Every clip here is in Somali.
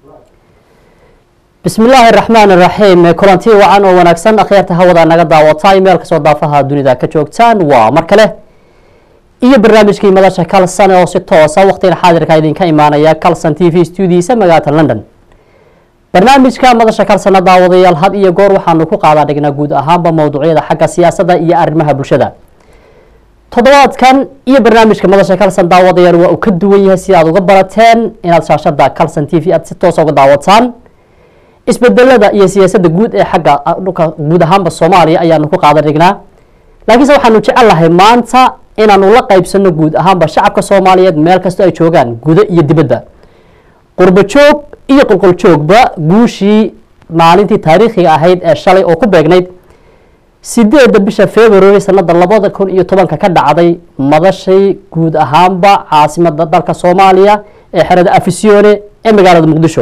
bismi illaahi raxmaan iraxiim kulanti wacan oo wanaagsan akhyaarta hawada naga daawata meel kasoo daafaha dunida ka joogtaan waa mar kale iyo barnaamijkii madasha calson oo si toosa waqtigan xaadirka idinka imaanaya calson t v studiisa magaalada london barnaamijka madasha calsona daawadayaal had iyo goor waxaanu ku qaadaa dhignaa guud ahaanba mowduucyada xagga siyaasadda iyo arrimaha bulshada toddobaadkan iyo barnaamijka madasha calson daawadayaal waa uu ka duwan yahay si aad uga barateen inaad shaashada calson t v aad si toosa uga daawataan isbedelada iyo siyaasadda guud ee xagga dhulka guud ahaanba soomaaliya ayaanu ku qaadan dhignaa laakiinse waxaanu jecel lahay maanta inaanu la qaybsano guud ahaanba shacabka soomaaliyeed meel kastoo ay joogaan gudo iyo dibadda qurbo joog iyo qulqul joogba guushii maalintii taariikhiga ahayd ee shalay oo ku beegnayd sideedda bisha february sanada labada kun iyo tobanka ka dhacday madashay guud ahaanba caasimada dalka soomaaliya ee xerada afisione ee magaalada muqdisho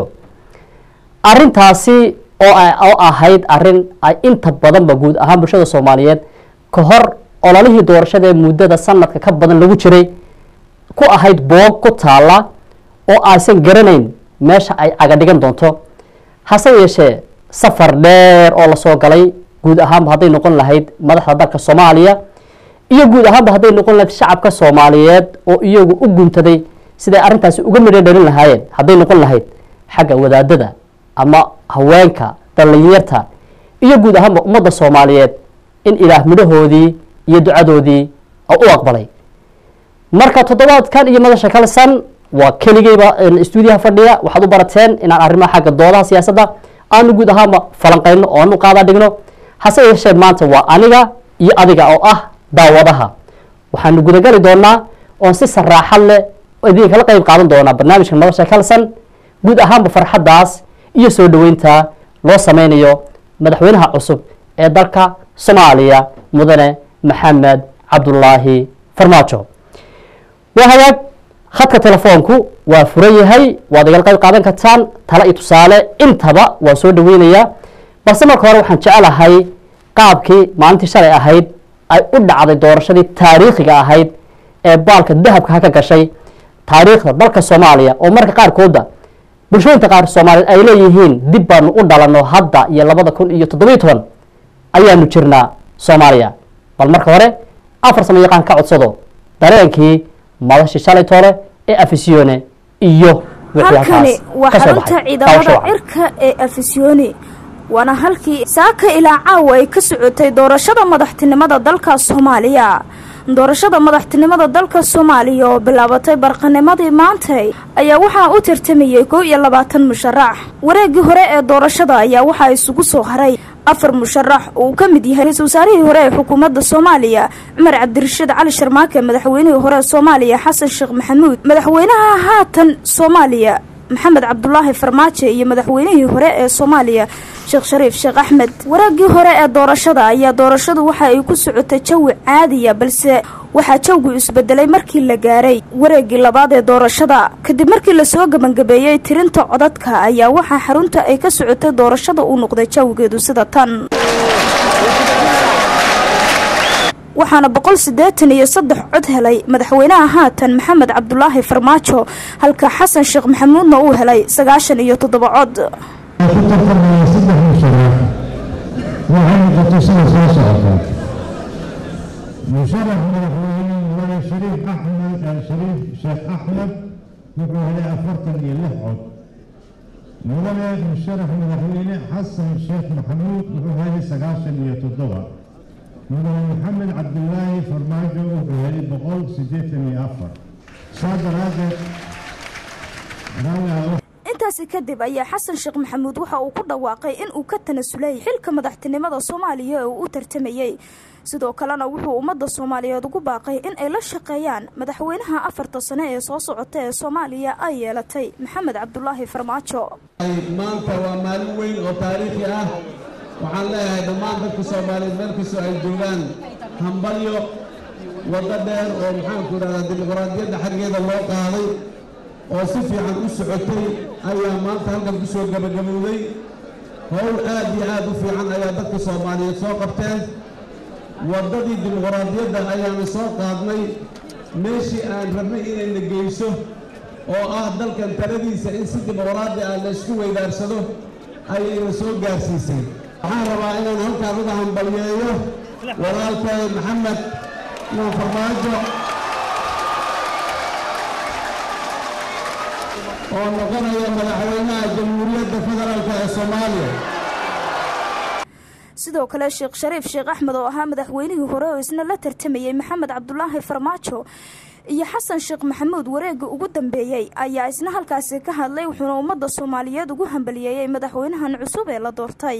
arintaasi oo ahayd arin ay inta badanba guud ahaan bulshada soomaaliyeed ka hor ololihii doorashada ee muddada sanadka ka badan lagu jiray ku ahayd boog ku taala oo aysan garanayn meesha ay caga dhigan doonto hase yeeshee safar dheer oo lasoo galay guud ahaanba hadday noqon lahayd madaxda dalka soomaaliya iyo guud ahaanba hadday noqon lahayd shacabka soomaaliyeed oo iyagu u guntaday siday arrintaasi uga midho dhalin lahaayeen hadday noqon lahayd xagga wadaadada ama haweenka dhallinyarta iyo guud ahaanba ummadda soomaaliyeed in ilaah midhahoodii iyo ducadoodii u aqbalay marka toddobaadkan iyo madasha kalsan waa keligeyba stuudiyaha fadhiya waxaad u barateen inaan arrimaha xagga doodaha siyaasadda aanu guud ahaanba falanqayno oo aanu qaadaa dhigno hase yeeshee maanta waa aniga iyo adiga oo ah daawadaha waxaanu gudagali doonaa oon si saraaxad leh idinkala qeyb qaadan doonaa barnaamijka madasha kalsan guud ahaanba farxaddaas iyo soo dhoweynta loo sameynayo madaxweynaha cusub ee dalka soomaaliya mudane maxamed cabdulaahi farmaajo waa hagaag khadka telefoonku waa furan yahay waad igala qayb qaadan kartaan tale iyo tusaale intaba waan soo dhaweynayaa balse marka hore waxaan jecelahay qaabkii maalintii shalay ahayd ay u dhacday doorashadii taariikhiga ahayd ee baalka dahabka ka gashay taariikhda dalka soomaaliya oo marka qaarkooda bulshooyinka qaar soomaaliyeed ay leeyihiin dib baanu u dhalano hadda iyo labada kun iyo toddobiyo toban ayaanu jirnaa soomaaliya bal marka hore afar samo yaqaan ka codsado dareenkii madashii shalay toole ee afisione iyo halkani waa xarunta ciidamada cirka ee afisioni waana halkii saaka ilaa caawa ay ka socotay doorashada madaxtinimada dalka soomaaliya doorashada madaxtinimada dalka soomaaliya oo bilaabatay barqanimadii maantay ayaa waxaa u tartamayey kow iyo labaatan musharax wareegii hore ee doorashada ayaa waxaa isugu soo haray afar musharax oo uu ka mid yahay ra-iisul wasaarihii hore ee xukuumadda soomaaliya cumar cabdirashiid cali sharmaake madaxweynihii hore ee soomaaliya xasan sheekh maxamuud madaxweynaha haatan soomaaliya maxamed cabdulaahi farmaajo iyo madaxweynihii hore ee soomaaliya sheekh shariif sheekh axmed wareegii hore ee doorashada ayaa doorashadu waxa ay ku socotay jawi caadiya balse waxaa jawgu isbedelay markii la gaaray wareegii labaad ee doorashada kadib markii lasoo gebangabeeyey tirinta codadka ayaa waxaa xarunta ay ka socotay doorashada uu noqday jawigeedu sida tan waxaana boqol siddeetan iyo saddex cod helay madaxweynaha haatan maxamed cabdulaahi farmaajo halka xasan sheekh maxamuudna uu helay sagaashan iyo toddoba cod ku tartamaya saddex musharax waxay noqotay sida soo socota musharax madaxweyne mudane shariif axmed shariif sheekh axmed wuxuu helay afartan iyo lix cod mudane musharax madaxweyne xasan sheekh maxamuud wuxuu helay sagaashan iyo toddoba mudane maxamed cabdilaahi farmaajo wuxuu helay boqol siddeetan iyo afar saa daraadeed intaasi kadib ayaa xasan sheekh maxamuud waxa uu ku dhawaaqay in uu ka tanasulay xilka madaxtinimada soomaaliya ee uu u tartamayey sidoo kalena wuxuu ummadda soomaaliyeed ugu baaqay in ay la shaqeeyaan madaxweynaha afarta sane ee soo socota ee soomaaliya ay yeelatay maxamed cabdulaahi farmaajo maanta waa maalin weyn oo taariikhi ah waxaan leeyahay dhammaan dadka soomaaliyeed meel kastoo ay joogaan hambalyo waddo dheer oo maxaanku idhahdaa dimuqraadiyadda xaggeeda loo qaaday oo si fiican u socotay ayaa maanta halkan ku soo gebagabowday howl aad iyo aad u fiican ayaa dadka soomaaliyeed soo qabteen waddadii dimuqraadiyadda ayaanu soo qaadnay meeshii aan rabnay inayna geyso oo ah dalkan taladiisa in si dimuqraadi ah la isku weydaarsado ayayna soo gaarsiisay waxaan rabaa inaan halkaan uga hambalyeeyo walaalkay maxamed nuur farmaajo oo noqonaya madaxweynaha jamhuuriyadda federaalk ee soomaaliya sidoo kale sheekh shariif sheekh axmed oo ahaa madaxweynihii hore oo isna la tartamayey maxamed cabdulaahi farmaajo iyo xasan sheekh maxamuud wareega ugu dambeeyey ayaa isna halkaasi ka hadlay wuxuuna ummadda soomaaliyeed ugu hambaliyeeyey madaxweynahan cusub ee la doortay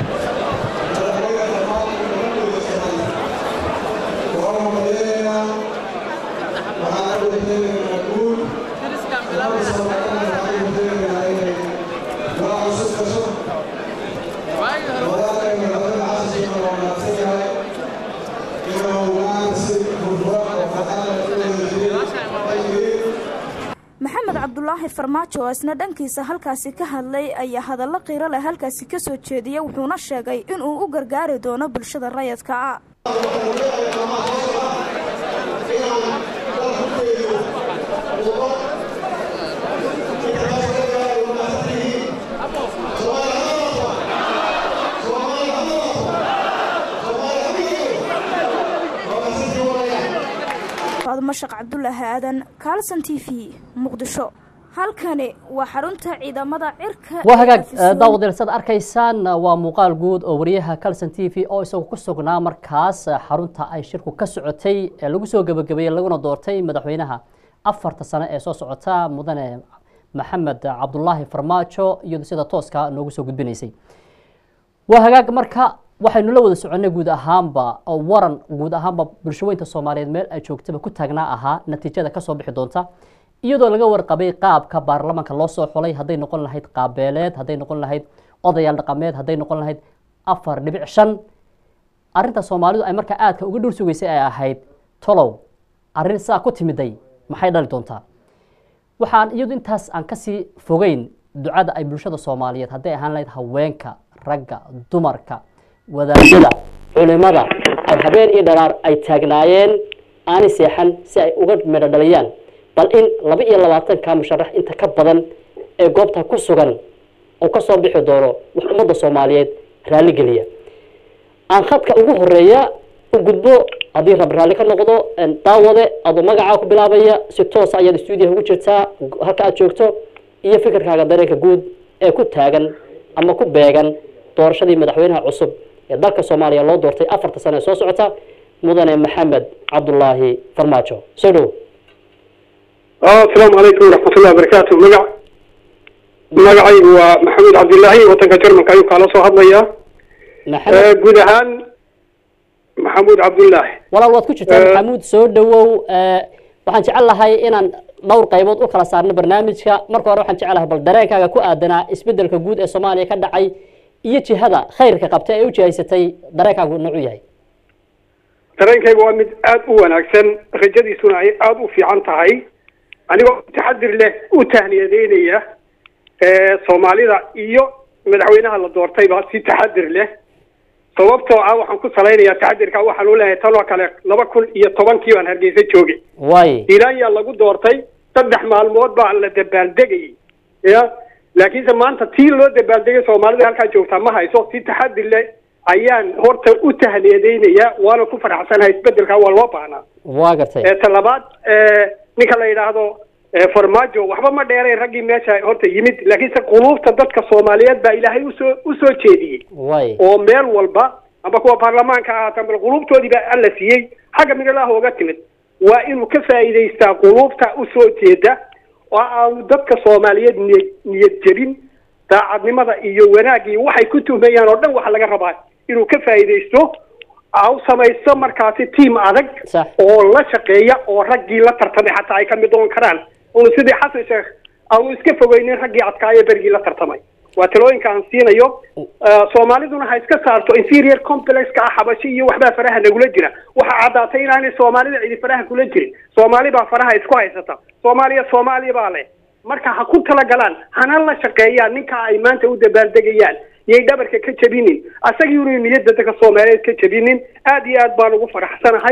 maxamed cabdulaahi farmaajo oo isna dhankiisa halkaasi ka hadlay ayaa hadallo qiiro leh halkaasi ka soo jeediyay wuxuuna sheegay inuu u gargaari doono bulshada rayadka mashaq cabdulaahi aadan kaalson t v muqdisho halkani waa xarunta ciidamada cirka waa hagaag daawadayaal saad arkaysaan waa muuqaal guud oo wariyaha calson t v oo isagu ku sugnaa markaas xarunta ay shirku ka socotay ee lagu soo gebagabeeyey laguna doortay madaxweynaha afarta sano ee soo socota mudane maxamed cabdulaahi farmaajo iyado sida tooska noogu soo gudbinaysay waa hagaag marka waxaynu la wada soconnay guud ahaanba oo waran guud ahaanba bulshaweynta soomaaliyeed meel ay joogtaba ku taagnaa ahaa natiijada kasoo bixi doonta iyadoo laga warqabay qaabka baarlamaanka loo soo xulay hadday noqon lahayd qaabeeleed hadday noqon lahayd odayaal dhaqameed hadday noqon lahayd afar dhibic shan arinta soomaalidu ay markaa aadka uga dhur sugaysay ay ahayd tolow arrin saa ku timiday maxay dhali doontaa waxaan iyadu intaas aan kasii fogeyn ducada ay bulshada soomaaliyeed hadday ahaan lahayd haweenka ragga dumarka wadaadada culimada ay habeen iyo dharaar ay taagnaayeen aani seexan si ay uga medho dhaliyaan bal in laba iyo labaatanka musharax inta ka badan ee goobta ku sugan oo kasoo bixi doono wax ummadda soomaaliyeed raalligeliya aan khadka ugu horeeya u gudbo haddii rab raalli ka noqdo daawade adoo magacaa ku bilaabaya si toosa ayaad stuudiyaha ugu jirtaa halka aad joogto iyo fikirkaaga dareenka guud ee ku taagan ama ku beegan doorashadii madaxweynaha cusub ee dalka soomaaliya loo doortay afarta sano ee soo socota mudane maxamed cabdulaahi farmaajo soo dhow asalaamu calaykum waraxmatullahi wabarakaatu magac magacaygu waa maxamuud cabdilaahi wadanka jarmalka ayuu kaala soo hadlayaa guud ahaan maxamuud cabdulaahi walaal waad ku jirtaa maxamuud soo dhawow waxaan jecel lahay inaan dhowr qaybood u kala saarno barnaamijka marka hore waxaan jecelahay bal dareenkaaga ku aadanaa isbedelka guud ee soomaaliya ka dhacay iyo jihada khayrka qabta ee u jihaysatay dareenkaagu noocu yahay dareenkayga waa mid aada u wanaagsan rajadiisuna ay aada u fiican tahay anigoo taxadir leh u tahniyadeynaya soomaalida iyo madaxweynaha la doortayba si taxadir leh sababtoo ah waxaan ku salaynayaa taxadirka waxaan u leeyahay tanoo kale laba kun iyo tobankii baan hargeysa joogay way hiilaanyaa lagu doortay saddex maalmood baa la dabaaldegayay ya laakiinse maanta tii loo dabaaldegay soomaalida halkaa joogtaa ma hayso si taxadir leh ayaan horta u tahniyadeynayaa waana ku faraxsanahay isbedelka waa loo baahnaa waa gartay talabaad ninka la yidhaahdo farmaajo waxba ma dheerayn raggii meesha horta yimid laakiinse quluubta dadka soomaaliyeed baa ilaahay usoo usoo jeediyey way oo meel walba amba kuwa baarlamaanka ahaata bal quluubtoodii baa alla siiyey xagga midalaha oga timid waa inuu ka faa'iidaystaa quluubta usoo jeeda oo aanu dadka soomaaliyeed niyad niyad jebin daacadnimada iyo wanaagii waxay ku tuhmayaan oo dhan waxa laga rabaa inuu ka faa'iidaysto au samaysto markaasi tiam adag Sax. oo la shaqeeya oo raggii la tartamay xataa ay ka mid noqon karaan unu sidii xasan sheekh aanu iska fogeynin raggii adkaayo bergii la tartamay waa talooyinka aan siinayo Eh, soomaaliduna ha iska saarto inferior complexka ah xabashi iyo waxbaa faraha nagula jira waxaa caddaatay inaanay soomaalida cidi faraha kula jirin soomaali baa faraha isku haysata soomaaliya soomaaliya baa leh marka ha ku talagalaan hana la shaqeeyaan ninka ay maanta u dabaaldegayaan yay dhabarka ka jabinin asagii unu niyadda dadka soomaaliyeed ka jabinin aad iyo aad baan ugu faraxsanahay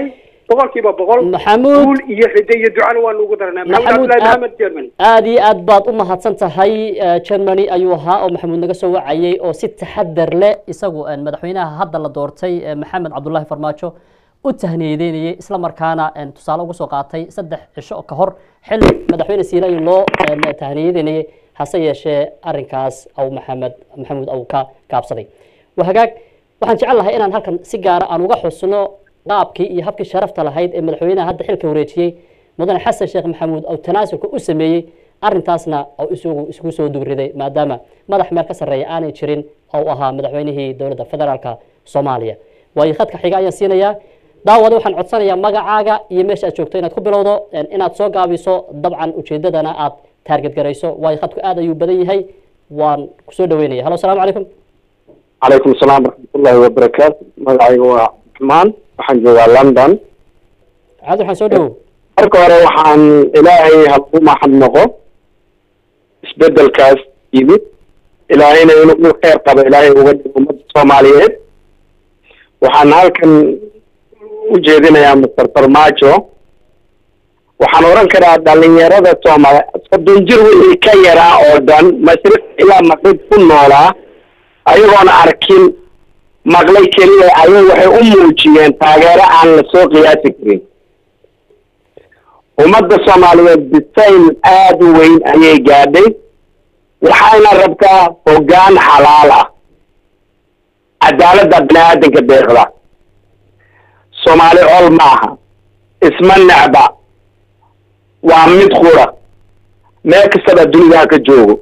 boqolkiiba boqol Maxamuud. guul iyo ride iyo ducana waanu ugu daranaa maxamed Maxamuud, cabdullahi aad- maxamed germany aada iyo aad baad u mahadsan tahay eh, germany ayuu ahaa oo maxamuud naga soo wacayay oo si taxadar leh isagu eh, madaxweynaha hadda la doortay eh, maxamed cabdullaahi farmaajo u tahniyadeynayay isla markaana eh, tusaale ugu soo qaatay saddex cisho ka hor xilli madaxweyne siilay loo eh, tahniyadeynayay hase yeeshee arrinkaas aw maxamed maxamuud aw ka gaabsaday waa hagaag waxaan jecel lahay inaan halkan si gaara aan uga xusno qaabkii iyo habkii sharafta lahayd ee madaxweynaha hadda xilka wareejiyey mudane xasan sheekh maxamuud oo tanaasulka u sameeyey arrintaasna oo isagu isugu soo dubriday maadaama madax meel ka sarreeya aanay jirin oo u ahaa madaxweynihii dowladda federaalka soomaaliya waayo khadka xiga ayaan siinayaa daawada waxaan codsanayaa magacaaga iyo meesha aad joogto inaad ku bilowdo en inaad soo gaabiso dabcan ujeedadana aad taarget garayso waayo khadku aad ayuu badan yahay waan kusoo dhaweynaya halo asalaamu calaykum calaykum asalaam waraxmatullaahi wabarakaatu magacayga waa cabdiraxmaan waxaan joogaa london cabdi waxaan soo dhawow marka hore waxaan ilaahay hagu mahad noqo isbedelkaas yimid ilaahayna inuu u kheyr qabo ilaahay uga dhigo ummadda soomaaliyeed waxaan halkan u jeedinayaa master farmaajo waxaan oran karaa dhalinyarada soomaali soddon jir wixii ka yaraa oo dhan mashriq ilaa maqrib ku noolaa ayagoona arkin maqlay keliya ayay waxay u muujiyeen taageero aan la soo qiyaasi karin ummadda soomaaliyeed bisayl aada u weyn ayay gaadhay waxayna rabtaa hoggaan xalaal ah cadaaladda bini aadanka deeqda soomaali col maaha isma necba waa mid qura meel kastaba dunidaa ka joogo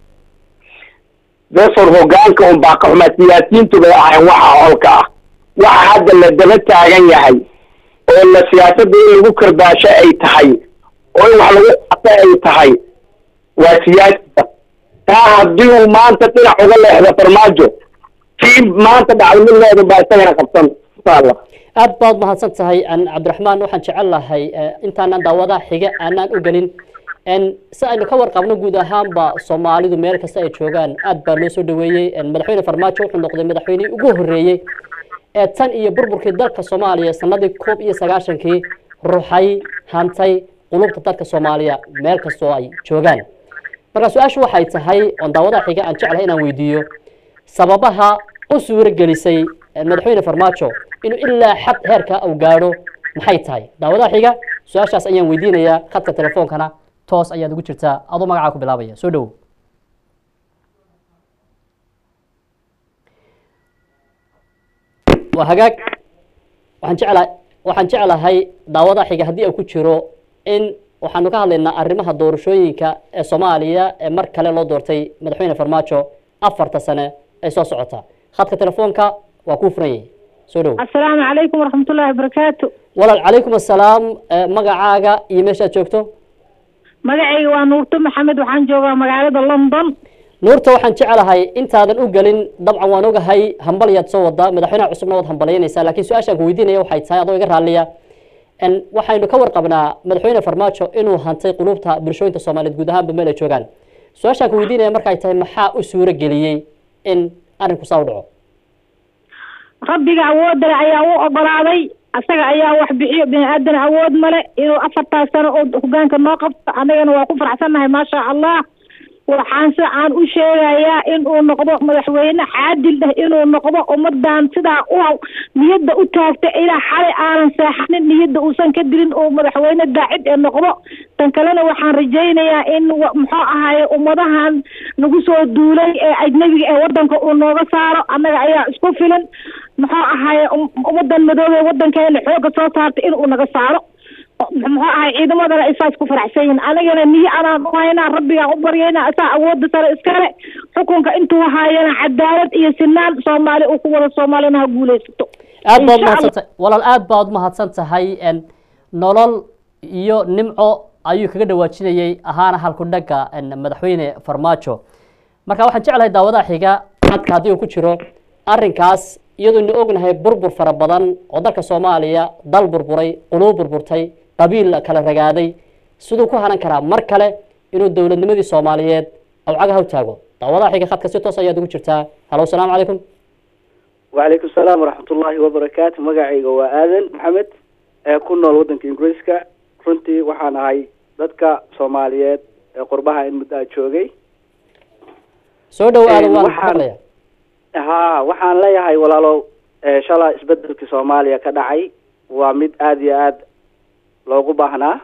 besor hoggaanka un baa ka xumaa siyaasiyiintu bay ahayn waxa holka ah waxa hadda la daba taagan yahay oo la siyaasadda in lagu karbaasho ay tahay oo in wax lagu qato ay tahay waa siyaasada taa haddii uu maanta dhinac uga leexdo farmaajo kii maanta dhacday mid leedu baa isagana qabsan insha allah aad baad mahadsan tahay an cabdiraxmaan waxaan jecel lahay eh, intaanan daawadaha xiga aanaan u gelin en si aynu ka warqabno guud ahaanba soomaalidu meel kasta ay joogaan aad baa loo soo dhaweeyey en madaxweyne farmaajo wuxuu noqday madaxweynihii ugu horreeyey ee tan iyo burburkii dalka soomaaliya sanadii koob iyo sagaashankii ruxay hantay qulubta dadka soomaaliya meel kastoo ay joogaan marka su-aashu waxay tahay oon daawadaha xiga aan jeclahay inaan weydiiyo sababaha u suuro gelisay eh, madaxweyne farmaajo inuu ilaa xad heerka uu gaadho maxay tahay daawadaha xiga su-aashaas ayaan weydiinayaa khadka telefoonkana toos ayaad ugu jirtaa adoo magacaa ku bilaabaya soo dhowow waa hagaag waxaan jeclahay waxaan jeclahay daawadaha xiga haddii uu ku jiro in waxaanu ka hadlaynaa arrimaha doorashooyinka ee soomaaliya ee mar kale loo doortay madaxweyne farmaajo afarta sane ay soo socota khadka telefoonka waa kuu furan yahay soo dhowow asalaamu calaykum waraxmatullaahi wabarakaatu walaal calaykum assalaam eh, magacaaga iyo meeshaad joogto magacayga waa nuurto maxamed waxaan joogaa magaalada london nuurta waxaan jecelahay intaadan u gelin dabcan waan ogahay hambalyaad soo wadaa madaxweynaha cusubna waad hambalyaynaysaa laakiin su-aashaan ku weydiinaya waxay tahay adoo iga raalliya en waxaynu ka warqabnaa madaxweyne farmaajo inuu hantay qulubta bulshooyinka soomaaliyeed guud ahaanba meel ay joogaan su-aashaan ku weydiinaya markay tahay maxaa u suuro geliyey in arrinku saa u dhaco rabbiga awoodale ayaa u ogolaaday asaga ayaa wax bixiyo bini aadan awood male inuu afartaas sano oo hogaanka noo qabto annagana waa ku faraxsannahay maasha allah waxaan se aan u sheegayaa inuu noqdo madaxweyne caadil ah inuu noqdo ummadan sidaa u niyadda u taagta ilaa xalay aanan seexanin niyadda uusan ka dilin uu madaxweyne daacid ee noqdo tan kalena waxaan rajaynayaa in wa- muxuu ahaaye ummadahan nagu soo duulay ee ajnabiga ee wadanka uu nooga saaro annaga ayaa isku filan muxuu ahaaye um- ummadan madoobee wadankeena xooga soo saartay inuu naga saaro muxuu ahay ciidamadana isaas ku faraxsan yihin anigana niyo anaan u haynaa rabbigaan u baryaynaa asaa awoodda sare iskale xukunka intuu haayana cadaalad iyo sinaan soomaali uu ku wada soomaalina ha guulaysato aad baad Insha Allah. mahadsan tahay walaal aad baad mahadsan tahay en nolol iyo nimco ayuu kaga dhawaajinayay ahaana halku dhagga en madaxweyne farmaajo marka waxaan jeclahay daawadaha xiga hadka haddii uu ku jiro arrinkaas iyadoonu ognahay burbur fara badan oo dalka soomaaliya dal burburay quluub burburtay qabiil kala ragaaday siduu ku hanan karaa mar kale inuu dowladnimadii soomaaliyeed awcagaha u taago daawadaha xiga khadka si toos ayaad ugu jirtaa halo asalaamu calaykum وعليكم السلام ورحمة الله وبركاته مقعي وآذن محمد ee ku nool waddanka ingiriiska runtii waxaan ahay dadka soomaaliyeed ee qurbaha in muddo a joogay soo dhawaada waan waxaan- maqlaya ha waxaan leeyahay walaalow ee shala isbedelkii soomaaliya ka dhacay waa mid aada iyo aada loogu baahnaa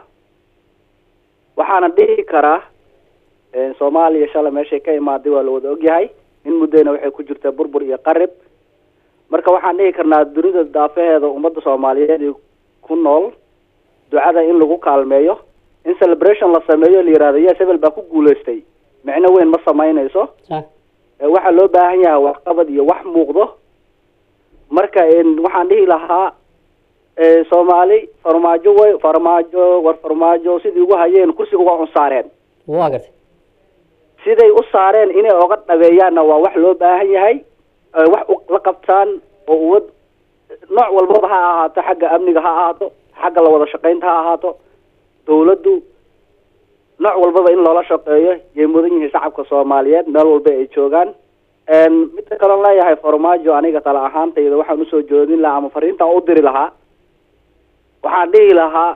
waxaana dhihi karaa ee soomaaliya shala meeshay ka imaaday waa la wada ogyahay in muddayna waxay ku jirtaa burbur iyo qarib marka waxaan dhihi karnaa dunida daafaheeda ummadda soomaaliyeed ee ku nool ducada in lagu kaalmeeyo in celebration la sameeyo la yihahdo yes hebel baa ku guulaystay micno weyn ma samaynayso sax ee waxaa loo baahan yahay waxqabad iyo wax muuqdo marka een, waxaan dhihi lahaa ee, soomaali farmaajo way farmaajo war farmaajo sidii ugu hayeen kursiga waa un saareen waa gartay siday u saareen inay oga dhabeeyaanna waa wax loo baahan yahay ee, wax u- la qabtaan oo uwad nooc walbaba ha ahaato xagga amniga ha ahaato xagga la wada shaqaynta ha ahaato dawladdu nooc walbaba in loola shaqeeyo yay mudan yihiin shacabka soomaaliyeed meel walba ay joogaan een, midda kaloon leeyahay farmaajo aniga tala ahaantayda waxaan usoo joodin lahaa ama fariintaan u diri lahaa waxaan dhihi lahaa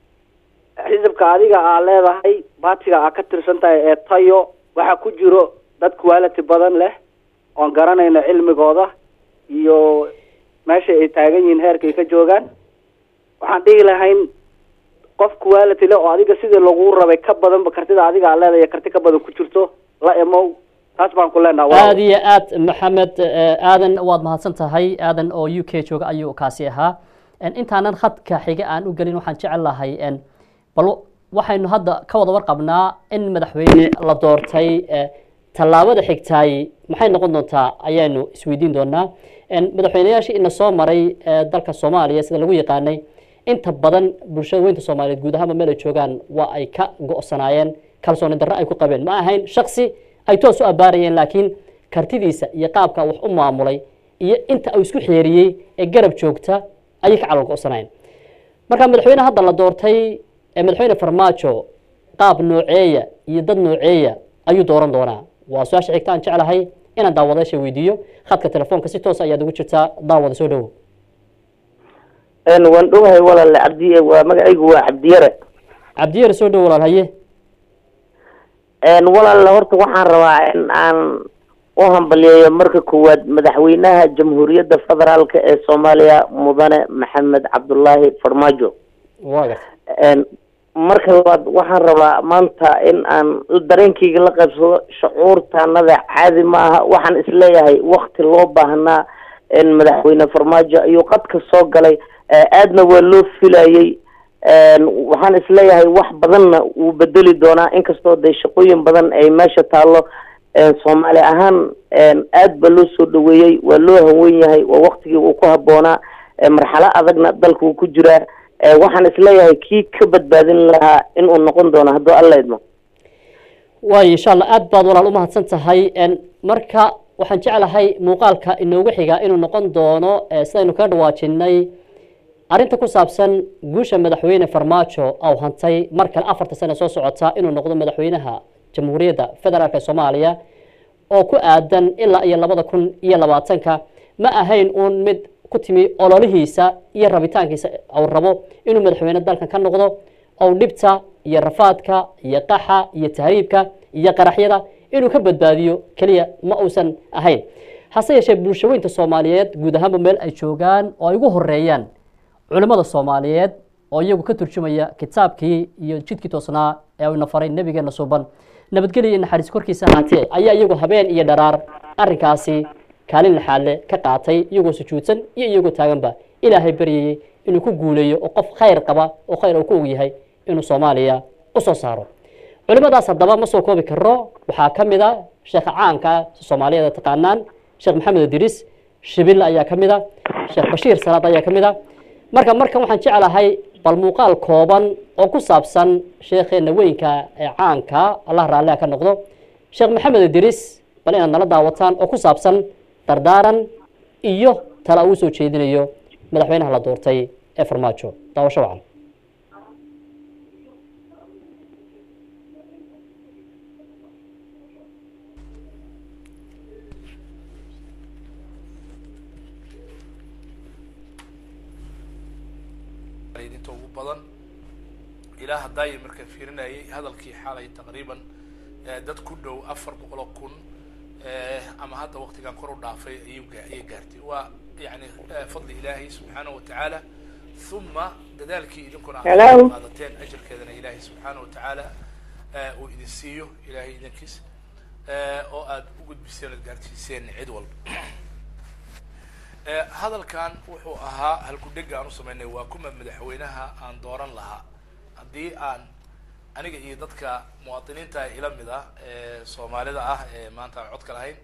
xisibka adiga aa leedahay baatiga aa ka tirsan tahay ee tayo waxaa ku jiro dad quality badan leh oon garanayno cilmigooda iyo meesha ay taagan yihiin heerka ay ka joogaan waxaan dhihi lahayn qof quality leh oo adiga sidii lagu rabay ka badanba kartida adiga aa leedahay karti ka badan ku jirto la emow taas baan ku leenaha walaal. aada iyo aad maxamed eh, aadan waad mahadsan tahay aadan oo u k jooga ayuu kaasi ahaa En, intaanan khadka xiga aan u gelin waxaan jecel lahay en, bal waxaynu hadda ka wada warqabnaa in madaxweyne la doortay eh, tallaabada xigtaay maxay noqon doontaa ayaanu isweydiin doonaa En, madaxweyneyaashii ina soo maray eh, dalka soomaaliya sida lagu yaqaanay inta badan bulshada weynta soomaaliyeed guud ahaanba meel ay joogaan waa ay ka go'sanaayeen kalsooni darro ay ku qabeen ma ahayn shaksi ay toos u abaarayeen laakiin kartidiisa iyo qaabka wax u maamulay iyo inta uu isku xeeriyey ee garab joogta ayay ka calal go'sanayeen marka madaxweyne hadda la doortay ee madaxweyne farmaajo qaab nooceeya iyo dad nooceeya ayuu dooran doonaa waa su-aasha xigta aan jeclahay inaan daawadayaasha weydiiyo khadka telefoonka si toos ayaad ugu jirtaa daawada soo dhowow een waan dhowahay walaale cabdi waa magacaygu waa cabdiyare cabdiyar soo dhow walaal haye een walaale horta waxaan rabaa in aan u hambaliyeeyo marka koowaad madaxweynaha jamhuuriyadda federaalka ee soomaaliya mudane maxamed cabdulaahi farmaajo waa garta een marka labaad waxaan rabaa maanta in aan dareenkayga la qaybsado shucuurtaanada caadi ma aha waxaan isleeyahay wakti loo baahnaa in madaxweyne farmaajo ayuu qadka soo galay ee aadna waa loo filayey een waxaan isleeyahay wax badanna wuu bedeli doonaa inkastoo dee shaqooyin badan ay meesha taallo een soomaali ahaan een aad ba loo soo dhaweeyey waa loo hawen yahay waa waktigii uu ku habboonaa ee marxalo adagna dalka uu ku jiraa ee waxaan isleeyahay kii ka badbaadin lahaa inuu noqon doono hadduu alla idmo waayo insha allah aad baad walaal u mahadsan tahay En, marka waxaan jeclahay muuqaalka inoogu xiga inuu noqon doono eh, sidaynu kaga dhawaajinay arrinta ku saabsan guusha madaxweyne farmaajo au hantay mar kale afarta sane soo socota inuu noqdo madaxweynaha jamhuuriyadda federaalk ee soomaaliya oo ku aadan ilaa iyo labada kun iyo labaatanka ma ahayn uun mid ku timi ololihiisa iyo rabitaankiisa uu rabo inuu madaxweyne dalkan ka noqdo ou dhibta iyo rafaadka iyo qaxa iyo tahriibka iyo qaraxyada inuu ka badbaadiyo keliya ma uusan ahayn hase yeeshee bulshaweynta soomaaliyeed guud ahaanba meel ay joogaan oo ay ugu horeeyaan culimmada soomaaliyeed oo iyagu ka turjumaya kitaabkii iyo jidkii toosnaa ee uu nafaray nebigeena suuban nabadgelya iyo naxariis korkiisa ahaatee ayaa iyagu habeen iyo dharaar arrinkaasi kaalin laxaadle ka qaatay iyagoo sujuudsan iyo iyagoo taaganba ilaahay baryayey inuu ku guuleeyo oo qof khayr qaba oo khayr uu ku og yahay inuu soomaaliya u soo saaro culimadaas haddaba ma soo koobi karo waxaa ka mid a sheekha caanka soomaaliyeed taqaanaan sheekh maxamed idriis shibille ayaa ka mid a sheekh bashiir salaad ayaa ka mid a marka markan waxaan jeclahay bal muuqaal kooban oo ku saabsan sheekheena weynka ee caanka allah raalliha ka noqdo sheekh maxamed idriis bal inaad nala daawataan oo ku saabsan dardaaran iyo tala uu soo jeedinayo madaxweynaha la doortay ee farmaajo daawasho wacan ilaa haddaaya markaan fiirinayay hadalkii xalay taqriiban dad ku dhow afar boqol oo kun ama hadda waktigan kor u dhaafay ayuu ayay gaartay waa yani fadli ilaahay subxaanahu watacaala uma dadaalkii idinkuna aad qaadateen ajarkeedana ilaahay subxaanahu watacaala uu idin siiyo ilaahay idinkiis oo aad u gudbiseen oad gaarsiiseen cid walba hadalkan wuxuu ahaa halkudhega aan u sameynay waa kuma madaxweynaha aan dooran lahaa haddii aan aniga iyo dadka muwaadiniinta ila mid ah ee soomaalida ah ee maanta aan codka lahayn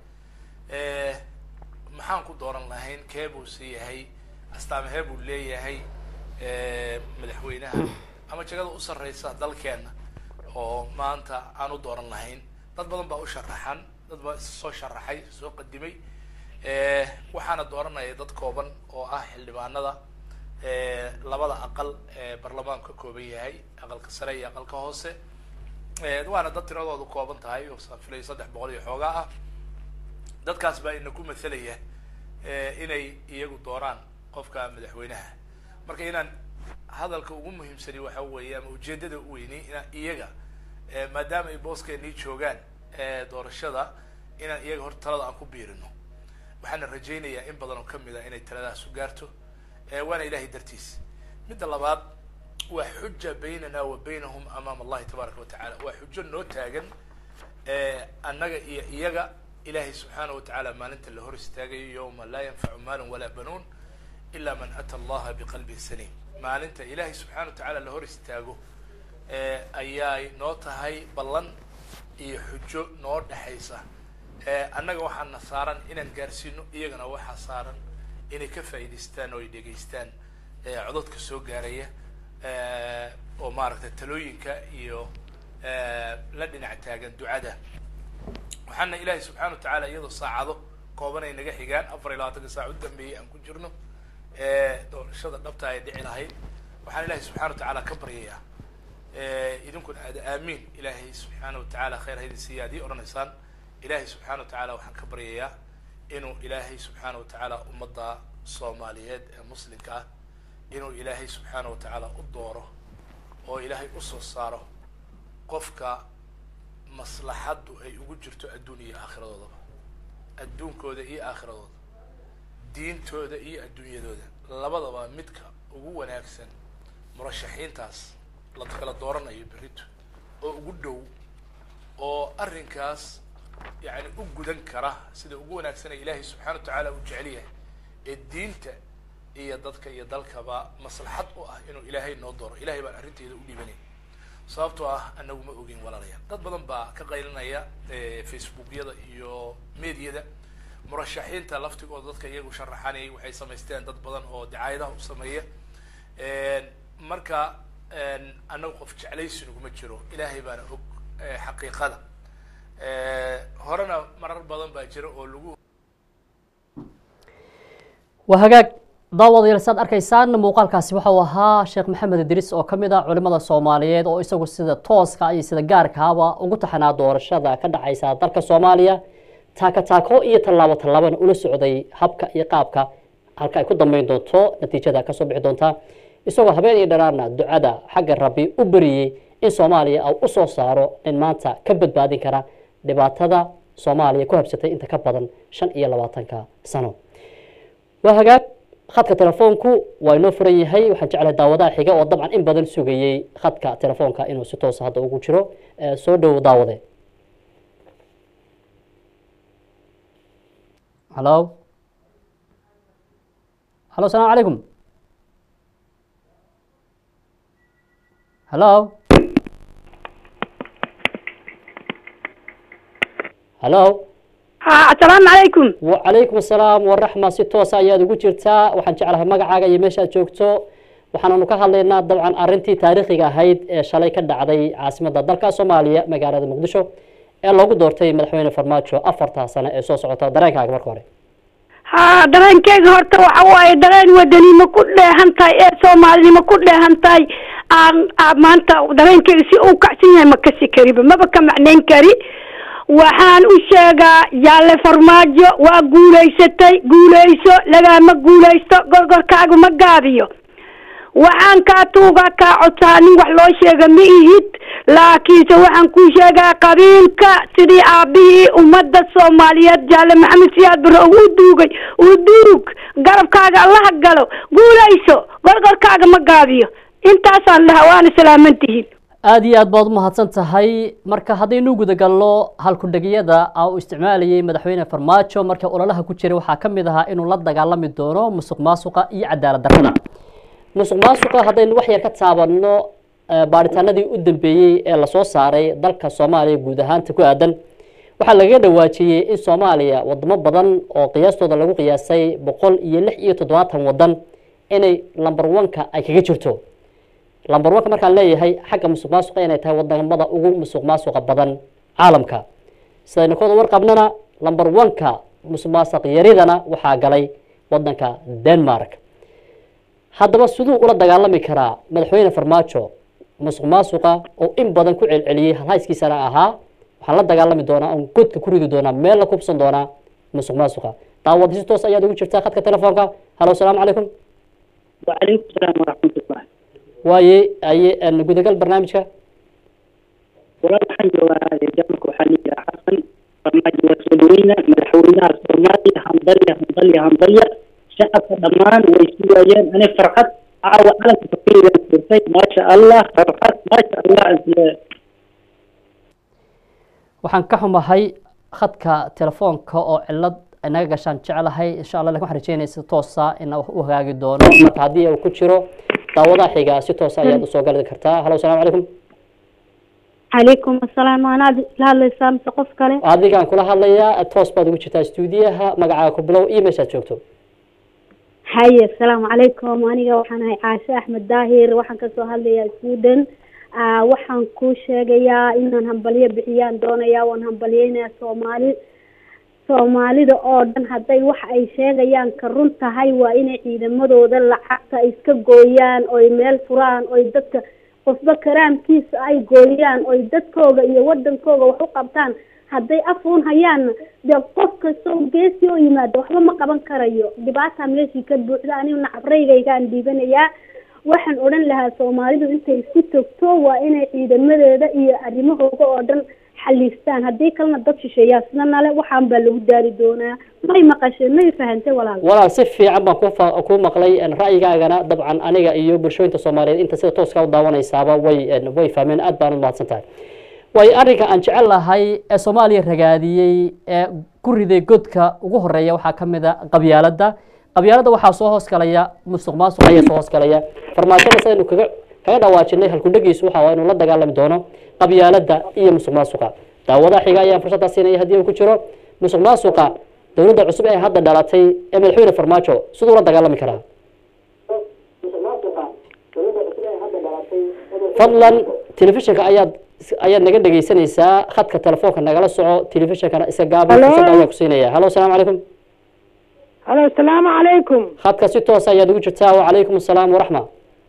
maxaan ku dooran lahayn kee buu si yahay astaamahee buu leeyahay madaxweynaha ama jagada u sarreysa dalkeena oo maanta aan u dooran lahayn dad badan baa u sharaxan dad baa soo sharaxay soo qadimay waxaana dooranaya dad kooban oo ah xildhibaanada labada aqal ee baarlamaanku ka kooban yahay aqalka sare iyo aqalka hoose waana dad tiradoodu kooban tahay oo filay saddex boqol iyo xoogaa ah dadkaas baa ina ku mathalaya inay iyagu dooraan qofka madaxweynaha marka inaan hadalka ugu muhiimsani waxa weeye ama ujeedada u weyni inaan iyaga maadaama ay booskeenii joogaan doorashada inaan iyaga horta talada aan ku biirino waxaana rajaynayaa in badan oo kamid a inay taladaas u gaarto waana ilahay dartiis midda labaad waa xuja baynana wa baynahum amaama allahi tabaaraka watacala waa xujo noo taagan annaga iyo iyaga ilahay subxaana watacaala maalinta la hor istaagayo yawma laa yanfacu maalun walaa banuun ila man ata allaha biqalbin saliim maalinta ilahay subxana watacaala la hor istaago ayay noo tahay ballan iyo xujo noo dhexaysa annaga waxaana saaran inaan gaarsiino iyagana waxaa saaran inay ka faa'idaystaan oo ay dhegaystaan cododka soo gaaraya oo maaragtay talooyinka iyo la dhinac taagan ducada waxaana ilaahay subxana wa tacaala iyadoo saacado kooban ay naga xigaan afar iyo labaatanka saac u dambeeyey aan ku jirno doorashada dhabta ay dhici lahayd waxaan ilahay subxana wa tacaala ka baryayaa idinkuna aada aamiin ilaahay subxaana wa tacaala khayr haydin siiya ad ii odhanaysaan ilaahay subxana wa tacaala waxaan ka baryayaa inuu ilaahay subxaana wa tacaala ummadda soomaaliyeed ee muslimka ah inuu ilaahay subxaana wa tacaala u dooro oo ilaahay usoo saaro qofka maslaxaddu ay ugu jirto adduun iyo aakhiradoodaba adduunkooda iyo aakhiradooda diintooda iyo adduunyadooda labadaba midka ugu wanaagsan murashaxiintaas la kala dooranayo berrito oo ugu dhow oo arrinkaas yani u gudan kara sida ugu wanaagsan ee ilaahay subxana wa tacaala uu jecel yahay ee diinta iyo dadka iyo dalkaba maslaxad u ah inuu ilaahay noo dooro ilahay baan arrinteeda u dhiibanay sababtoo ah anagu ma ogin walaalayaal dad badan baa ka qaylinaya facebookyada iyo mediyada murashaxiinta laftigooda dadka iyagu sharaxanayay waxay samaysteen dad badan oo dacaayadaha u sameeya marka anagu qof jeclaysi naguma jiro ilaahay baana og xaqiiqada horena marar badan baa jira oo lagu waa hagaag daawadayaal saad arkaysaan muuqaalkaasi waxa uu ahaa sheekh maxamed idriis oo ka mid ah culimada soomaaliyeed oo isagu sida tooska iyo sida gaarkaaba ugu taxanaa doorashada ka dhacaysa dalka soomaaliya taaka taako iyo tallaabo tallaabana ula socday habka iyo qaabka halka ay ku dambeyn doonto natiijada kasoo bixi doonta isagoo habeen iyo dharaarna ducada xagga rabbi u beriyey in soomaaliya uu u soo saaro nin maanta ka badbaadin kara dhibaatada soomaaliya ku habsatay inta ka badan shan iyo labaatanka sano waa hagaag khadka telefoonku waa inoo furan yahay waxaan jeclahay daawadaha xiga oo dabcan in badan sugayey khadka telefoonka inuu si toosa hadda ugu jiro soo dhowo daawade halo halo asalaamu calaykum halo halo ha asalaamu calaykum wacalaykum asalaam waraxma si toosa ayaad ugu jirtaa waxaan jeclahay magacaaga iyo meeshaad joogto waxaananu ka hadlaynaa dabcan arintii taariikhiga ahayd ee shalay ka dhacday caasimadda dalka soomaaliya magaalada muqdisho ee loogu doortay madaxweyne farmaajo afartaa sano ee soo socota dareenkaaga marka hore ha dareenkeyga horta waxa waaye dareen wadanimo ku dheehan tahay ee soomaalinimo ku dheehan tahay aan maanta dareenkeyga si uu kacsan yahay ma kasi kariba maba ka macnayn kari waxaan u sheegaa yaalle farmaajo waa guulaysatay guulayso lagaama guulaysto gorgorkaagu ma gaabiyo waxaan kaa tuugaa kaa codsaa nin wax loo sheega ma ihid laakiinse waxaan kuu sheegaa qabiilka sidii aabihii ummadda soomaaliyeed jaalle maxamed siyaad bare u duugay u duug garabkaaga allaha galo guulayso gorgorkaaga ma gaabiyo intaasaan lahaa waana salaamantihiin aada iyo aad baad umahadsan tahay marka haddaynu gudagalno halkudhegyada uu isticmaalayay madaxweyne farmaajo marka ololaha ku jiray waxaa ka mid ahaa inuu la dagaalami doono musuq maasuqa iyo cadaalad darrada musuq maasuqa haddaynu wax yar ka taabanno baaritaanadii u dambeeyey ee lasoo saaray dalka soomaaliya guud ahaanta ku aadan waxaa lagaga dhawaajiyey in soomaaliya wadamo badan oo qiyaastooda lagu qiyaasay boqol iyo lix iyo toddobaatan wadan inay lamber oneka ay kaga jirto lamber oneka markaan leeyahay xagga musuq maasuqa inay tahay wadamada ugu musuq maasuqa badan caalamka sidaynu kooda warqabnana lamber oneka musuq maasuq yaridana waxaa galay wadanka denmark haddaba siduu ula dagaalami karaa madaxweyne farmaajo musuq maasuqa oo in badan ku celceliyey halhayskiisana ahaa waxaan la dagaalami doonaa oon godka ku ridi doonaa meel la kubsan doonaa musuq maasuqa daawada si toos ayaad ugu jirtaa khadka telefoonka halo asalaamu calaykum wacalaykum salaam waraxmatullah waaye aye gudagal barnaamijka walaal waxaan joogaa jarmalka waxaa liyiraa xasan farmaajo waa soo dhaweyna madaxweynaha soomaaliya hambalya hambalya hambalya shacabka dhammaan way sugaayeen ani farxad caawa calanka fakirigan furtay maasha allah farxad maasha allah isle waxaan ka xumahay khadka telefoonka oo cilad inaga gashaan jeclahay insha allah lakin waxaan rajeynaya si toosa ina u hagaagi doono marka haddii uu ku jiro daawadaha xiga si toosa ayaad usoo gali kartaa halo asalaamu calaykum calaykum asalaam waanaad la hadlaysaa mise qof kale adigaan kula hadlayaa toos baad ugu jirtaa stuudiyaha magacaaga ku bilow iyo meeshaad joogto haye asalaamu calaykum aniga waxaan ahay caashe axmed daahir waxaan kasoo hadlayaa sweden waxaan kuu sheegayaa inaan hambalyo bixiyaan doonayaa waan hambalyeynaya soomaali soomaalida oo dhan hadday waxa ay sheegayaan ka run tahay waa inay ciidamadooda lacagta iska gooyaan oy meel furaan oy dadka qofba karaamkiisa ay gooyaan oy dadkooga iyo wadankooga wax u qabtaan hadday afuun hayaanna dee qof kastoo geesi oo yimaado waxba ma qaban karayo dhibaata meeshii ka buuxda anigu nacabraygaygaan dhiibanayaa waxaan odhan lahaa soomaalidu intay isku togto waa inay ciidamadeeda iyo arrimahooga oo dhan xaliistaan haddii kalena dad shisheeyaa sida nale waxaan baa lagu daari doonaa may maqasheen may fahantay walaal walaal si fiican baan ku ku maqlay ra'yigaagana dabcan aniga iyo bulshooyinka soomaaliyeed inta sida tooska u daawanaysaaba way way fahmeen aad baan u mahadsan tahay way arrinka aan jecel lahay ee soomaaliya ragaadiyey ee ku riday godka ugu horeeya waxaa ka mid a qabyaaladda qabyaaladda waxaa soo hoos galaya musuq maasuq ayaa soo hoos galaya farmaajada sidaynu kaga kaga dhawaajinay halkudhagiisu waxa waa inuu la dagaalami doono qabyaaladda iyo musuq maasuqa daawadaha xiga ayaan fursaddaa siinaya haddii uu ku jiro musuq maasuqa dowladda cusub ee hadda dhalatay ee madaxweyne farmaajo siduu la dagaalami karaa fadlan telefishinka ayaad ayaad naga dhegeysanaysaa khadka telefoonka nagala soco telefishinkana iska gaabi fursad ayaa ku siinaya halo asalaamu calaykum halo asalaamu calaykum khadka si toos ayaad ugu jirtaa wacalaykum asalaam waraxma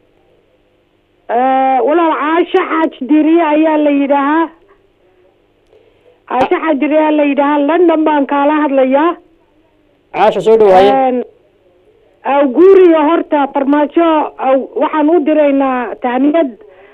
walaal caasho xaaj diriye ayaa la yidhaahaa caasho xaaj diriye ayaa la yidhaahaa london baan kaala hadlayaa caasha soo dhawaaye awguuriya horta farmaajo waxaan u diraynaa tahniyad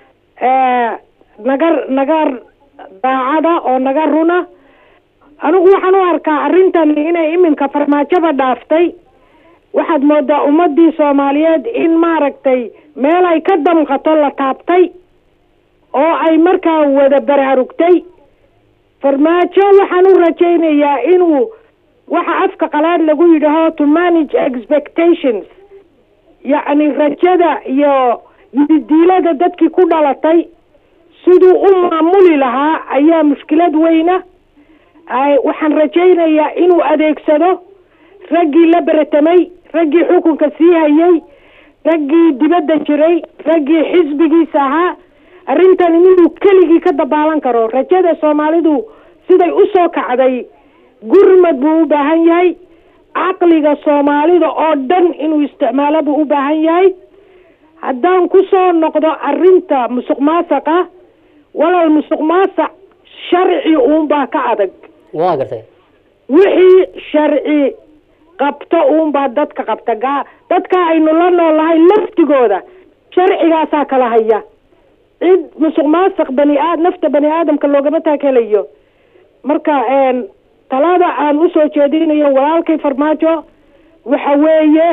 naga naga daacada oo naga runa anigu waxaan u arkaa arrintan inay iminka farmaajoba dhaaftay waxaad moodaa ummadii soomaaliyeed in maaragtay meel ay ka damqato la taabtay oo ay markaa wada baraarugtay farmaajo waxaan u rajaynayaa inuu waxa afka qalaad lagu yidhaaho to manage expectations yacni rajada iyo yididiilada dadkii ku dhalatay siduu u maamuli lahaa ayaa mushkilad weyna waxaan rajaynayaa inuu adeegsado raggii la beratamay raggii xukunka sii hayay raggii dibadda jiray raggii xisbigiisa ahaa arrintan inuu keligii ka dabaalan karo rajada soomaalidu siday u soo kacday gurmad buu u baahan yahay caqliga soomaalida oo dhan inuu isticmaalo buu u baahan yahay haddaan ku soo noqdo arrinta musuq maasaqa walaal musuq maasac sharci uunbaa ka adag waa gartay wixii sharci qabto uunbaa dadka qabta gaa dadka aynu la noolahay laftigooda sharcigaasaa kala haya cid musuq maasuq bani aad nafta bani aadamka loogama taakelayo marka talada aan usoo jeedinayo walaalkay farmaajo waxa weeye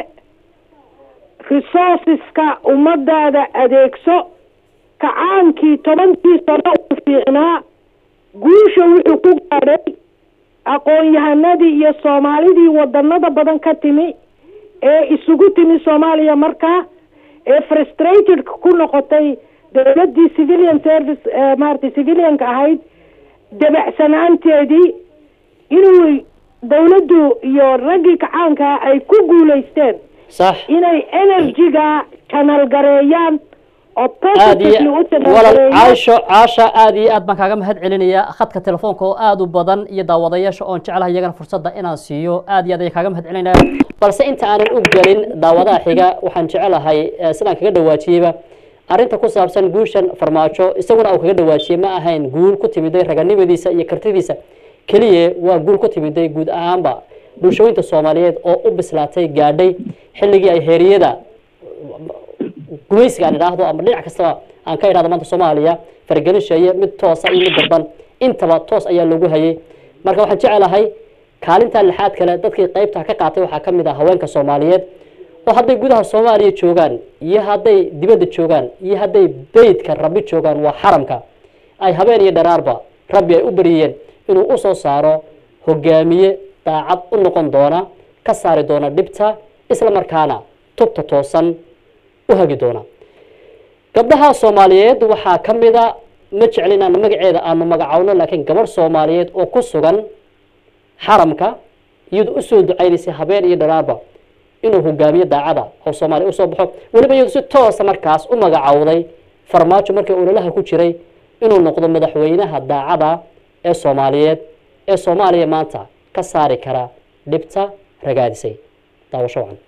resourceska ummadaada adeegso kacaankii tobankii sano u fiicnaa guusha wuxuu ku gaadhay aqoon-yahanadii iyo soomaalidii wadanada badan ka timi ee isugu timi soomaaliya markaa ee frustrated ku noqotay dowladii civilian service maaragtay civilianka ahayd dabacsanaanteedii inuu dowladdu iyo raggii kacaanka ay ku guulaysteen sax inay energy-ga channel gareeyaan oo aad iyo positively u channel walal gareeyaan caasho caasha aad iyo aad baan kaaga mahad celinaya khadka telefoonka oo aad u badan iyo daawadayaasha oon jeclahay iyagana fursadda inaan siiyo aad iyo aad ayaan kaaga mahad celinaya balse inta aanan u gelin daawadaha xiga waxaan jecelahay eh, sidaan kaga dhawaajiyeyba arrinta ku saabsan guushan farmaajo isaguna uu kaga dhawaajiyey ma ahayn guul ku timiday raganimadiisa iyo kartidiisa keliya waa guul ku timiday guud ahaanba bulshooyinta soomaaliyeed oo u bislaatay gaadhay xilligii ay heeriyada gumaysiga aan idhaahdo ama dhinac kastaba aan ka idhahdo maanta soomaaliya faragelin sheeye mid toosa iyo mid darban intaba toos ayaa loogu hayay marka waxaan jecelahay kaalinta lixaad kale dadkii qaybta ka qaatay waxaa ka mid ah haweenka soomaaliyeed oo hadday gudaha soomaaliya joogaan iyo hadday dibadda joogaan iyo hadday beydka rabbi joogaan waa xaramka ay habeen iyo dharaarba rabbi ay u baryeen inuu usoo saaro hogaamiye daacad u noqon doona ka saari doona dhibta isla markaana tubta toosan u hagi doona gabdhaha soomaaliyeed waxaa ka mida ma jeclin inaan magaceeda aanu magacowno laakiin gabadh soomaaliyeed oo ku sugan xaramka iyadu usoo ducaynaysay habeen iyo dharaarba inuu hogaamiye daacada oo soomaaliya usoo baxo weliba iyadu si toosa markaas u magacowday farmaajo markii ololaha ku jiray inuu noqdo madaxweynaha daacada ee soomaaliyeed ee soomaaliya maanta ka saari kara dhibta ragaadisay daawasho wacan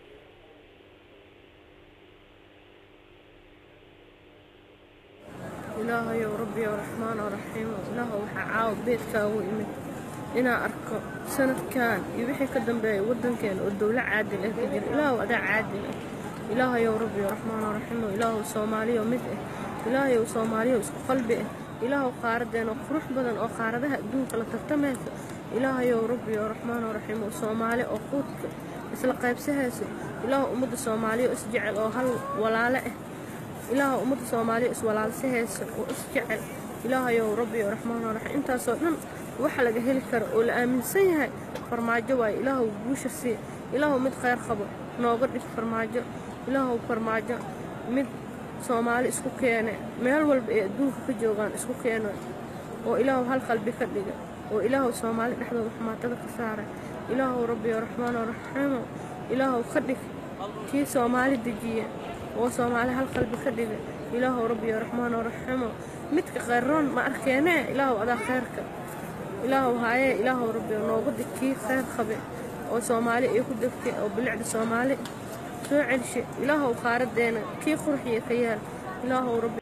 ilaahayow rabbiyow raxmaan oo raxiimo ilaahow waxaa caawa beedkaagu imid inaan arko sanadkan iyo wixii ka dambeeya waddankeena oo dowlo caadil ah ka jira ilaahow adaa caadil ah ilaahayow rabbiyow raxmaan oo raxiimo ilaahow soomaaliyo mid ah ilaahayow soomaaliyo isku qalbi ah ilaahow qaaradeena qurux badan oo qaaradaha adduunka la tartamaysa ilaahayow rabbiyow raxmaan oo raxiimo soomaali oo quudka isla qaybsahayso ilaahow ummadda soomaaliya oo isjecel oo hal walaale ah ilaaha ummadda soomaaliya iswalaalsahaysa oo isjecel ilaahayow rabbiyow raxmaan oo raxiim intaasoo dhan waxa laga heli karo oo la aaminsan yahay farmaajo waaye ilaahow guusha sii ilaahow mid khayr qabo nooga dhig farmaajo ilaahow farmaajo mid soomaali isku keene meel walba ay adduunka ka joogaan isku keeno oo ilaahow hal qalbi ka dhiga oo ilaahow soomaali dhexdooda xumaatada ka saara ilaahow rabbiyow raxmaan oo raxiimo ilaahow ka dhig kii soomaali dejiya oo soomaali hal qalbi ka dhiga ilaahow rabbiyo raxmaan oo raximo midka khayroon ma arkeenee ilaahow adaa khayrka ilaahow haayee ilaahow rabbiyo nooga dig kii khayr qabe oo soomaali ay ku degtay oo bilicda soomaali soo celshe ilaahow qaaradeena kii qurxiya ka yaal ilaahow rabbi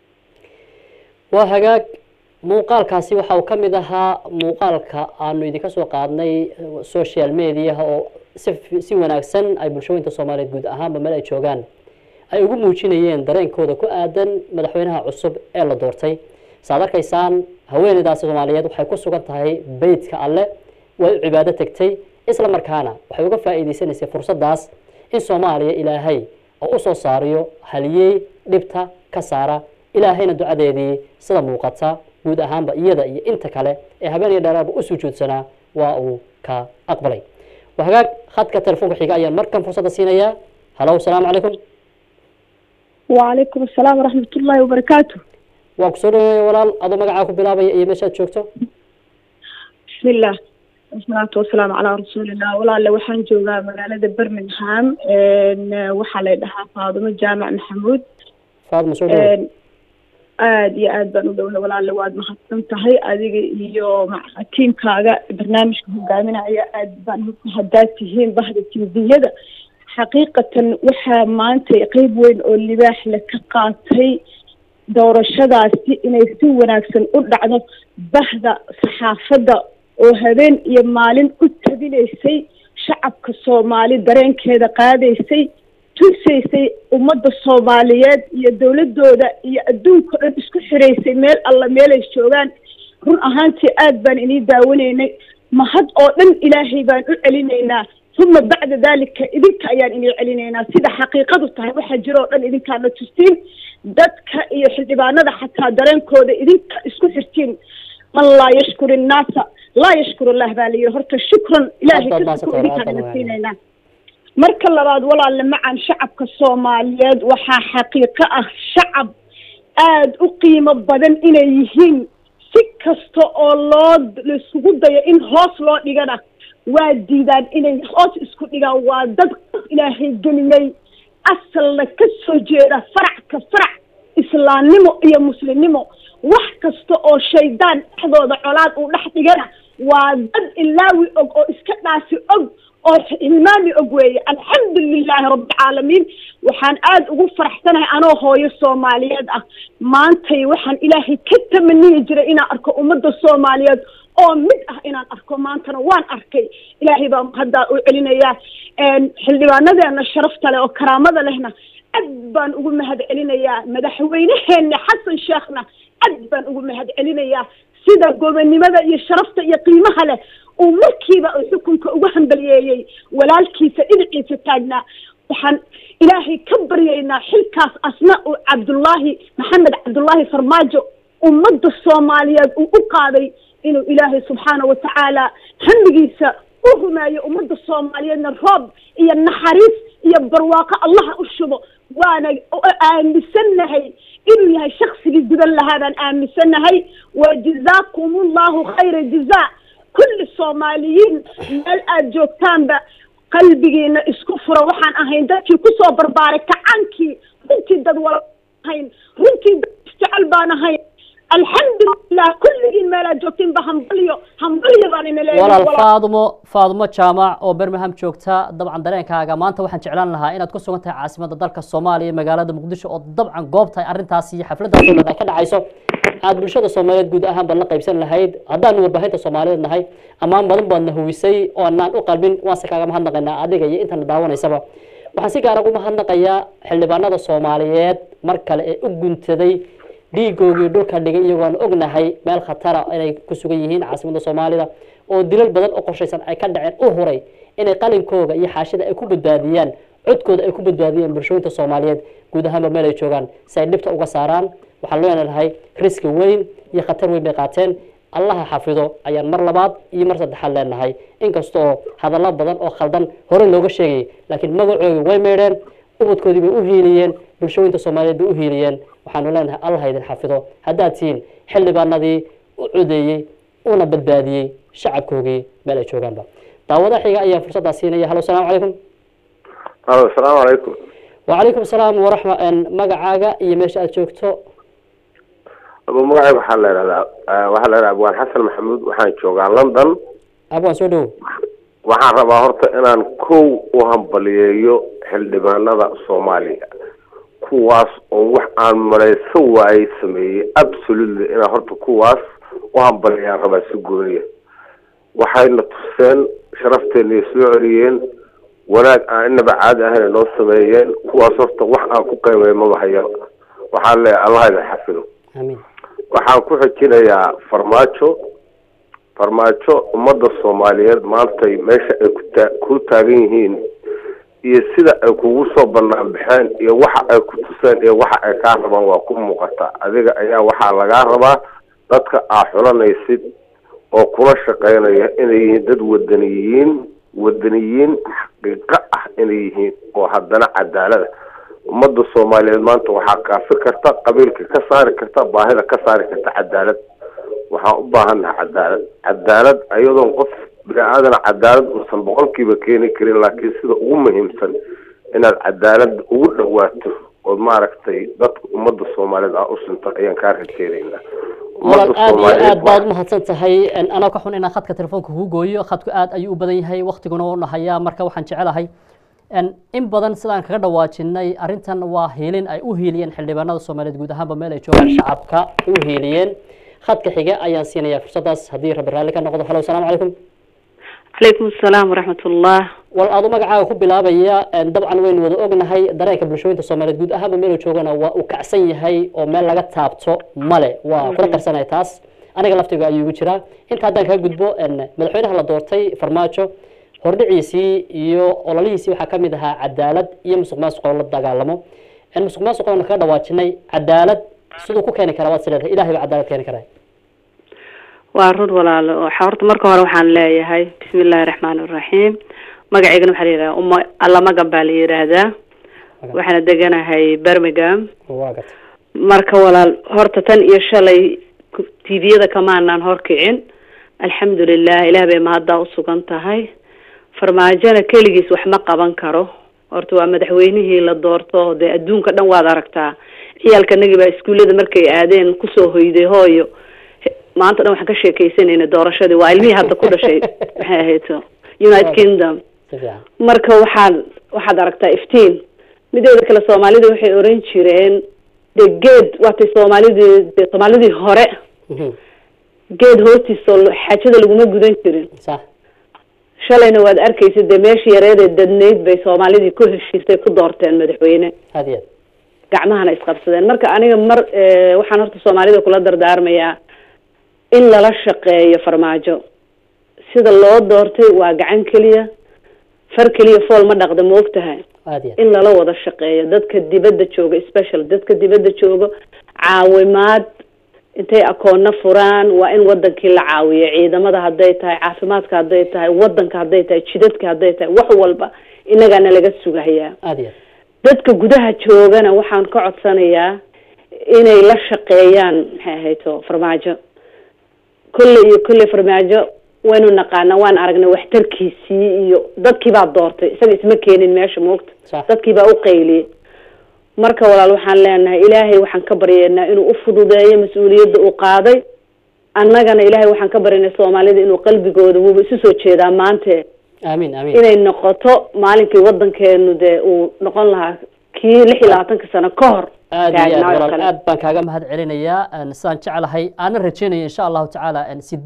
waa hagaag muuqaalkaasi waxa uu ka mid ahaa muuqaalka aanu idinka soo qaadnay social mediaha oo si si wanaagsan ay bulshooyinka soomaaliyeed guud ahaanba meel ay joogaan ay ugu muujinayeen dareenkooda ku aadan madaxweynaha cusub ee la doortay saad arkaysaan haweeneydaasi soomaaliyeed waxay ku sugan tahay beytka alle way u cibaado tegtay isla markaana waxay uga faa'iidaysanaysay fursaddaas in soomaaliya ilaahay oo usoo saariyo haliyey dhibta ka saara ilaahayna ducadeedii sida muuqata guud ahaanba iyada iyo inta kale ee habeen iyo dheeraarba u sujuudsanaa waa uu ka aqbalay waa hagaag khadka telefoonka xiga ayaan markan fursadda siinayaa halow asalaamu calaykum وعليكم السلام ورحمة الله وبركاته waa kusoo dhaweeya walaal adoo magacaa ku bilaabaya iyo meeshaad joogto بسم الله والصلاة والسلام على رسول الله ولا اللي وحن جوغا مقالة برمنغهام إن وحا ليدها فاطمة جامع محمود faadma soo dhaweey إن aad iyo aad baan u dhowna walaale waad mahadsan tahay adiga iyo maca tiimkaaga barnaamijka hogaaminaya aad baan haddaad tihiin bahda timbiyada xaqiiqatan waxaa maanta qeyb weyn oo libaax le ka qaatay doorashadaasi inay si wanaagsan u dhacdo bahda saxaafadda oo habeen iyo maalin u tabinaysay shacabka soomaali dareenkeeda qaadaysay tusaysay ummadda soomaaliyeed iyo dowladooda iyo adduunka o dhan isku xiraysay meel alla meelay joogaan run ahaantii aad baan inii daawanaynay mahad oo dhan ilaahay baan u celinaynaa uma bacda dalika idinka ayaan inii celinaynaa sida xaqiiqadu tahay waxaa jira oo dhan idinkaana tustiin dadka iyo xildhibaanada xataa dareenkooda idinka isku xirtiin man laa yashkur innaasa laa yashkur allah baa la yidhi horta shukran ilaahay kasako idinkaana siinaynaa marka labaad walaalle macan shacabka soomaaliyeed waxaa xaqiiqo ah shacab aada u qiimo badan inay yihiin si kasta oo loo laisugu dayo in hoos loo dhigana waa diidaan inay hoos isku dhigaan waa dad ilaahay gelimay asalna ka soo jeeda farac ka farac islaamnimo iyo muslimnimo wax kasta oo shaydaan dhexdooda colaad uu dhex dhigana waa dad ilaawi og oo iska dhaasi og oo hilmaami og weeye alxamdu lilaahi rabbilcaalamiin waxaan aada ugu faraxsanahay anoo hooyo soomaaliyeed ah maantay waxaan ilaahay ka tamaniyi jiray inaan arko ummadda soomaaliyeed oo mid ah inaan arko maantana waan arkay ilaahay baa haddaa u celinayaa xildhibaanadeena sharafta leh oo karaamada lehna aad baan ugu mahad celinayaa madaxweyneheena xasan sheekhna aad baan ugu mahad celinayaa sida gobonnimada iyo sharafta iyo qiimaha leh uu markiiba uu xukunka ugu hambaliyeeyey walaalkiisa dhinaciisa taagnaa waxaan ilaahay ka baryaynaa xilkaas asna uu cabdullaahi maxamed cabdullaahi farmaajo ummadda soomaaliyeed uu u qaaday inuu ilaahay subxaana wa tacaala hamdigiisa u rumeeyo ummadda soomaaliyeedna roob iyo naxariis iyo barwaaqo allaha u shubo waana aaminsannahay inuu yahay shaksigii gudan lahaa baan aaminsannahay wa jazaakum allahu khayra jazaa kulli soomaaliyiin meel aada joogtaanba qalbigiina isku fura waxaan ahayn dadkii kusoo barbaaray kacaankii runtii dad wala ahayn runtii dad isjecel baan ahayn alxamdulilah kulligiin meelaad joogtiinba hambalyo hambalyo baan ina leeyahay walaal faadumo faadumo jaamac oo birmingham joogta dabcan dareenkaaga maanta waxaan jeclaan lahaa inaad ku sugan tahay caasimada dalka soomaaliya magaalada muqdisho oo dabcan goobtahay arrintaasi iyo xafladaas oo dhan ay ka dhacayso aad bulshada soomaaliyeed guud ahaan baad la qaybsan lahayd haddaanu warbaahinta soomaaliyeed nahay ammaan badan baadna huwisay oo anaan u qalbin waanse kaaga mahadnaqaynaa adiga iyo intana daawanaysaba waxaan si gaara ugu mahadnaqayaa xildhibaanada soomaaliyeed mar kale ee u guntaday dhiigoogii dhulka dhigay iyagoon ognahay meel khatara inay ku sugan yihiin caasimada soomaalida oo dilal badan oo qorshaysan ay ka dhaceen u huray inay qalinkooga iyo xaashida ay ku badbaadiyaan codkooda ay ku badbaadiyaan bulshooyinta soomaaliyeed guud ahaanba meel ay joogaan si ay dhibta uga saaraan waxaan leenahay riski weyn iyo khatar weyn bay qaateen allaha xafido ayaan mar labaad iyo mar saddexaad leenahay inkastoo hadallo badan oo khaldan hore looga sheegayay laakiin magacoodii way meedheen ubadkoodii bay u hiiliyeen bulshooyinta soomaaliyeed bay u hiiliyeen waxaanu leenahay allah idin xafido haddaad tihiin xildhibaanadii u codeeyey una badbaadiyey shacabkoogii meel ay joogaanba daawada xiga ayaa fursaddaa siinaya halo salaamu calaykum halo asalaamu calaykum wacalaykum salaam waraxma magacaaga iyo meesha aad joogto abu magacayga waxaa la ihahdaa waxaa la ihahdaa abwaan xasan maxamuud waxaan joogaa london abwaan soo dhowo waxaan rabaa horta inaan kow u hambaliyeeyo xildhibaanada soomaaliya kuwaas oo wax aan malaysan waayey sameeyey absolutely inaan horta kuwaas u hambaliyaan rabaa si gooniya waxayna tuseen sharafteena soo celiyeen wanaag aan inaba caadi ahayn noo sameeyeen kuwaas horta wax aan ku qiimay maba hayo waxaan leeyahay allah idin xafido waxaan ku xijinayaa farmaajo farmaajo ummadda soomaaliyeed maantay meesha ay kutaa ku taagan yihiin iyo sida ay kugu soo banaan baxeen iyo waxa ay ku tuseen iyo waxa ay kaa rabaan waa ku muuqata adiga ayaa waxaa lagaa rabaa dadka aa xulanaysid oo kula shaqeynaya inay yihiin dad wadaniyiin wadaniyiin xaqiiqo ah inay yihiin oo haddana cadaalada ummadda soomaaliyeed maanta waxaa kaafi karta qabiilka ka saari karta baahida ka saari karta cadaalad waxaan u baahannaha cadaalad cadaalad ayadoon qof bini aadana cadaalad uusan boqolkiiba keeni karin laakiin sida ugu muhiimsan inaad cadaalada ugu dhawaato ood maaragtay dadka ummadda soomaaliyeed aa u sinto ayaan kaa rajeedaynaa walaal aad iyo aad baad umahadsan tahay anaa ka xun inaan khadka telefoonka kugu gooyo khadku aad ayuu u badan yahay waktiguna u nahayaa marka waxaan jecelahay in badan sidaan kaga dhawaajinay arrintan waa hiilin ay u hiiliyeen xildhibaanada soomaaliyeed guud ahaanba meel ay joogaan shacabka ay u hiiliyeen khadka xiga ayaan siinayaa fursadaas haddii rabbi raalli ka noqdo halo asalaamu calaykum calaykum asalaam waraxmat ullah wal adu magacaaga ku bilaabaya dabcan waynu wada ognahay dareenka bulshooyinta soomaaliyeed guud ahaanba meelu joogana waa uu kacsan yahay oo meel laga taabto male waa kula qarsanaya taas aniga laftiga ayuu igu jiraa inta haddaan kaga gudbo madaxweynaha la doortay farmaajo hordhiciisii iyo ololihiisii waxaa kamid ahaa cadaalad iyo musuq maasuq oo la dagaalamo musuq maasuq oona kaga dhawaajinay cadaalad siduu ku keeni karaa waad sileedahay ilahay baa cadaalad keeni karaa waa run walaalo waxa horta marka hore waxaan leeyahay bismi illaahi raxmaani raxiim magaceygana waxaa la yidhaha uma allamagan baa la yidhaahdaa waxaana deganahay birmingham marka walaal horta tan iyo shalay tviyada kamaanaan horkicin alxamdulilah ilaah bay mahaddaa usugan tahay farmaajona keligiis wax ma qaban karo horta waa madaxweynihii la doorto dee adduunka dhan waad aragtaa ciyaalka nagi baa iskuullada markay aadeen kusoo hoyday hooyo maanta dhan waxaan ka sheekeysanayna doorashadii waa ilmihii hadda ku dhashay maxay ahayto united kingdom marka waxaad waxaad aragtaa iftiin mideeda kale soomaalida waxay oran jireen de geed waatay soomaalidii de soomaalidii hore geed hoostiisa xaajada laguma gudan jirin shalayna waad arkaysa dee meeshii yareedee dadnayd bay soomaalidii ku heshiisay ku doorteen madaxweyne gacmahana isqabsadeen marka aniga mar waxaan horta soomaalida kula dardaarmayaa in lala shaqeeyo farmaajo sida loo doortay waa gacan keliya far keliya fool ma dhaqda ma ogtahay in lala wada shaqeeyo dadka dibadda jooga special dadka dibadda jooga caawimaad intay akoonna furaan waa in wadankii la caawiyo ciidamada hadday tahay caafimaadka hadday tahay wadanka hadday tahay jidadka hadday tahay wax walba inagaana laga sugahayaa dadka gudaha joogana waxaan ka codsanayaa inay la shaqeeyaan maxay ahayto farmaajo kolley iyo kolley farmaajo waynu naqaana waan aragnay waxtarkiisii iyo dadkii baa doortay isaga isma keenin meesha moogta dadkii baa u qayliyey marka walaal waxaan leenahay ilaahay waxaan ka baryeynaa inuu ufududeeyo mas-uuliyadda uu qaaday annagana ilaahay waxaan ka baryaynaa soomaalida inuu qalbigooda wuuba isu soo jeedaa maante amiin amiin inay noqoto maalinkii wadankeenu dee uu noqon lahaa kii lix iyo labaatanka sano ka hor aad iyo aad walaal aad baan kaaga mahad celinayaa sidaan jeclahay aanan rajeynaya insha allahu tacaala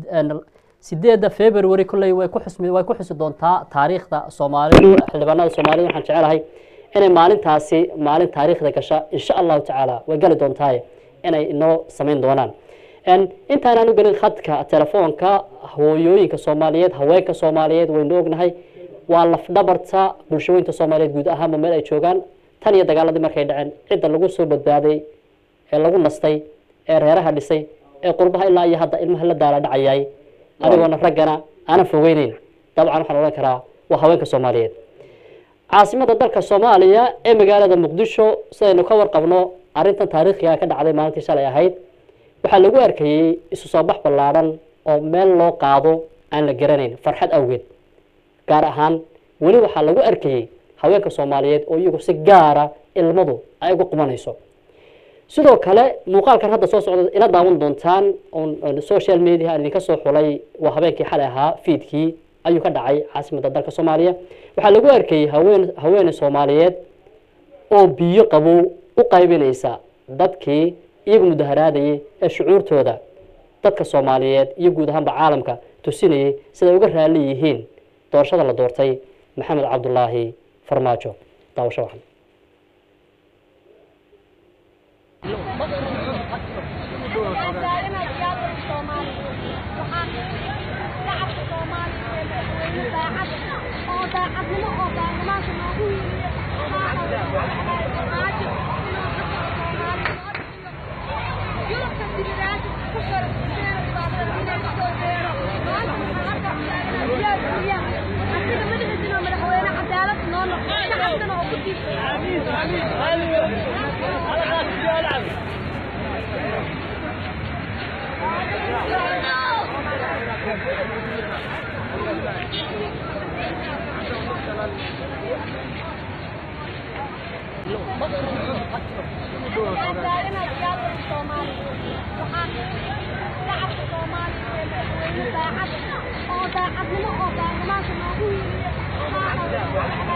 sideedda february kolley way ku xusmi way ku xusi doontaa taariikhda soomaalida xildhibaanada soomaalida waxaan jecelahay inay maalintaasi maalin taariikhda gasha insha allahu tacaala way gali doontaaye inay inoo samayn doonaan intaanaan u gelin khadka telefoonka hooyooyinka soomaaliyeed haweenka soomaaliyeed waynu ognahay waa lafdhabarta bulshooyinka soomaaliyeed guud ahaanba meel ay joogaan tan iyo dagaaladii markay dhaceen cidda lagu soo badbaaday ee lagu nastay ee reeraha dhisay ee qurbaha ilaa iyo hadda ilmaha la daala dhacayay anigoona raggana aanan fogeyneyn dabcan waxaan odhan karaa waa haweenka soomaaliyeed caasimada dalka soomaaliya ee magaalada muqdisho sidaynu ka warqabno arrintan taariikhiga ka dhacday maalintii shalay ahayd waxaa lagu arkayey isu soo bax ballaadhan oo meel loo qaado aan la garanayn farxad awgeed gaar ahaan weli waxaa lagu arkayey haweenka soomaaliyeed oo iyagu si gaara ilmadu ay ugu qumanayso sidoo kale muuqaalkan hadda soo socda ila daawan doontaan social media aan idinka soo xulay waa habeenkii xalay ahaa fiidkii ayuu ka dhacay caasimada dalka soomaaliya waxaa lagu arkayey haween haweene soomaaliyeed oo biyo qabow u qaybinaysa dadkii iyagu mudaharaadayay ee shucuurtooda dadka soomaaliyeed iyo guud ahaanba caalamka tusinayay siday uga raali yihiin doorashada la doortay maxamed cabdulaahi farmaajo daawasho waxan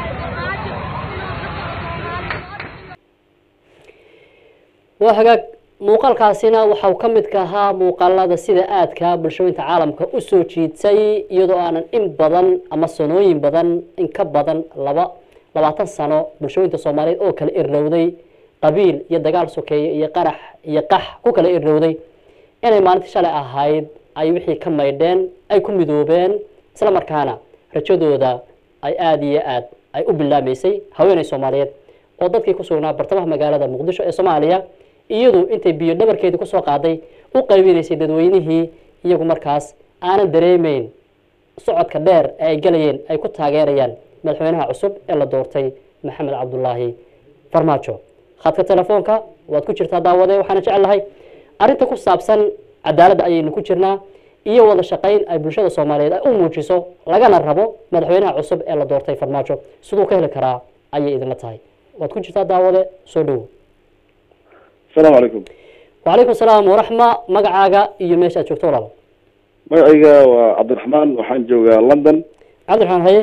waa hagaag muuqaalkaasina waxau ka mid ka ahaa muuqaalada sida aadka bulshooyinka caalamka usoo jiitay iyadoo aanan in badan ama sanooyin badan in ka badan laba labaatan sano bulshooyinka soomaaliyeed oo kala irnowday qabiil iyo dagaal sokeeye iyo qarax iyo qax ku kala irnowday inay maalintii shalay ahayd ay wixii ka maydheen ay ku midoobeen isla markaana rajadooda ay aada iyo aad ay u bilaamaysay haweeney soomaaliyeed oo dadkii ku sugnaa bartamaha magaalada muqdisho ee soomaaliya iyadu intay biyo dhabarkeedii kusoo qaaday u qaybinaysay dadweynihii iyagu markaas aanan dareemeyn socodka dheer ee ay galayeen ay ku taageerayaan madaxweynaha cusub ee la doortay maxamed cabdulaahi farmaajo khadka telefoonka waad ku jirtaa daawade waxaana jecelahay arrinta ku saabsan cadaaladda ayaynu ku jirnaa iyo wada shaqayn ay bulshada soomaaliyeed ay u muujiso lagana rabo madaxweynaha cusub ee la doortay farmaajo siduu ka heli karaa ayay idinla tahay waad ku jirtaa daawade soo dhowo asalaamu calaykum wacalaykum salaam waraxma magacaaga iyo meesha aad joogto walaal magacayga waa cabdiraxmaan waxaan joogaa london cabdiraxmaan haye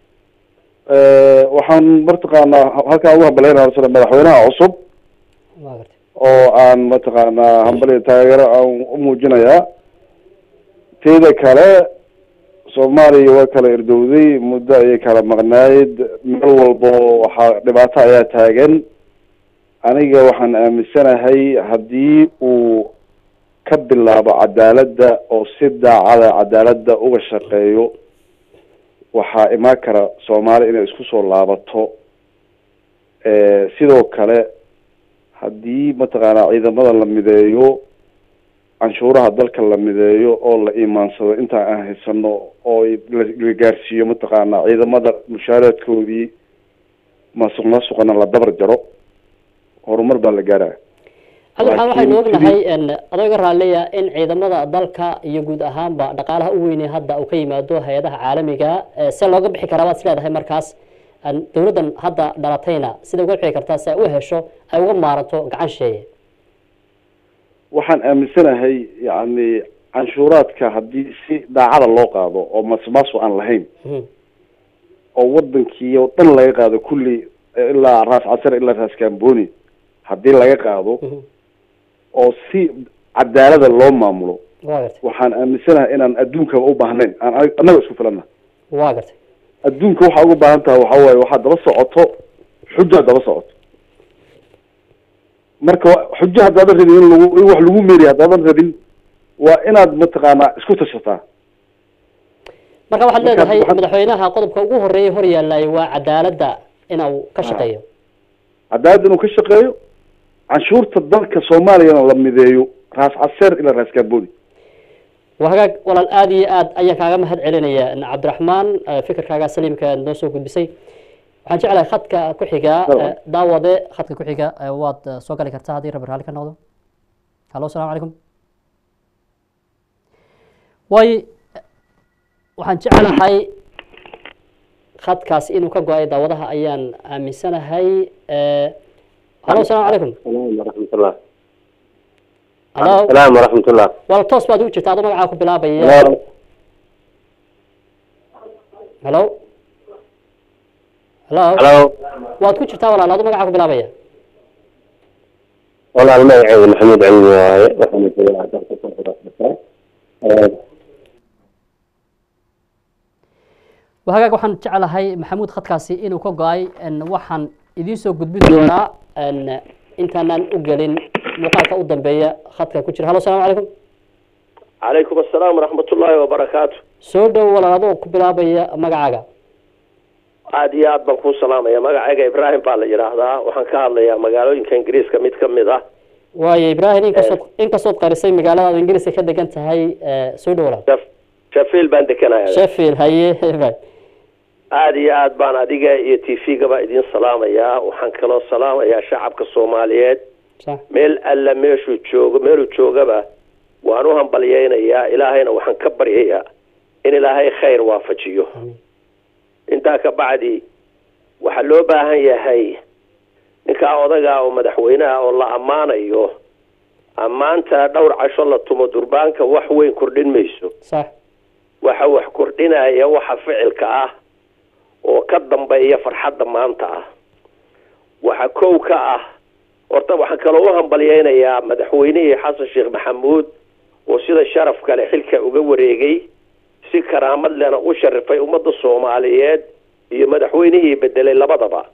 waxaan mataqaanaa halkaan ugu hambaleynayaa sida madaxweynaha cusub oo aan mataqaanaa hambali taageero aan u muujinayaa teeda kale soomaaliya waa kala irdowday muddo ayay kala maqnayd meel walbo waxaa dhibaato ayaa taagan aniga waxaan aaminsanahay haddii uu ka bilaabo cadaaladda oo si daacada cadaaladda uga shaqeeyo waxaa imaan kara soomaali inay isku soo laabato sidoo kale haddii mataqaanaa ciidamada la mideeyo canshuuraha dalka la mideeyo oo la iimaansado intaan aan haysano oo la gaarsiiyo mataqaanaa ciidamada mushaaraadkoodii masuq masuqana la dabar jaro horumar baa la gaaraya cabdiraxmaan waxaynu ognahay adoo iga raalleya in ciidamada dalka iyo guud ahaanba dhaqaalaha u weynay hadda uu ka yimaado hay-adaha caalamiga se looga bixi karaa baad is leedahay markaas dowladdan hadda dhalatayna sida uga bixi kartaa si ay u hesho ay uga maaranto gacan sheeye waxaan aaminsanahay yacni canshuuraadka haddii si daacada loo qaado oo masmaaso aan lahayn oo wadankii oo dhan laga qaado kulli ilaa raas casar ilaa raas kamboni haddii laga qaado oo si cadaalada loo maamulo waxaan aaminsanahay inaan adduunkaba u baahnayn aan annaga isku filana wa gartay adduunka waxaa uga baahan tahay waxa waaye waxaad daba socoto xujo daba socoto marka xujo haddaadan rabin in lagu in wax lagu meeriya haddaadan rabin waa inaad mataqaanaa isku tashataa marka waxaad leedahay madaxweynaha qodobka ugu horeeya hor yaallay waa cadaaladda inuu ka shaqeeyo cadaalad inuu ka shaqeeyo canshuurta dalka soomaaliyana la mideeyo raas caseer ilaa raas kamboni waa hagaag walaal aada iyo aad ayaan kaaga mahad celinaya cabdiraxmaan fikirkaaga saliimka noo soo gudbisay waxaan jeclahay khadka ku xiga daawade khadka ku xiga waad soo gali kartaa haddii rabbi raalli ka noqdo hallo asalamu calaykum way waxaan jeclahay khadkaas inuu ka go-ay daawadaha ayaan aaminsanahay hallo asalamu calaykum waraxmatullah hallo salaam waraxmatullah wala toos baad ugu jirta adoo magacaa ku bilaabaya hallo hallo halo waad ku jirtaa walaal adoo magacaa ku bilaabaya walaal magacayga maxamuud cilmi waaye waxaana joogaa dalka hagaag waxaan jeclahay maxamuud khadkaasi inuu ka go-ay waxaan idiin soo gudbin doonaa intaanaan u gelin muuqaalka u dambeeya khadka ku jira hallo asalamu calaykum calaykum assalaam waraxmatullaahi wabarakaatu soo dhow walaal adoo ku bilaabaya magacaaga aada iyo aad baan kuu salaamaya magacayga ibraahim baa la yidhaahdaa waxaan ka hadlayaa magaalooyinka ingiriiska mid ka mid ah waayo ibraahim inkastood inkastood qarisay magaaladaada ingiriiska ka degan tahay soo dhow walaal sheffield baan dekanaya sheffield haye ibrahim aada iyo aad baan adiga iyo t v-gaba idiin salaamayaa waxaan kaloo salaamayaa shacabka soomaaliyeed meel alla meeshuu joogo meeluu joogaba waan u hambalyeynayaa ilaahayna waxaan ka baryayaa in ilaahay khayr waafajiyo intaa ka bacdi waxaa loo baahan yahay ninkaa odagaa oo madaxweynaha oo la ammaanayo ammaanta dhowr casho la tumo durbaanka wax weyn kordhin mayso waxa wax kordhinaya waxa ficilka ah oo ka dambeeya farxadda maanta ah waxa kow ka ah horta waxaan kaloo u hambalyeynayaa madaxweynihii xasan sheekh maxamuud oo sida sharaf kale xilka uga wareegay si karaamad lena u sharifay ummadda soomaaliyeed iyo madaxweynihii bedelay labadaba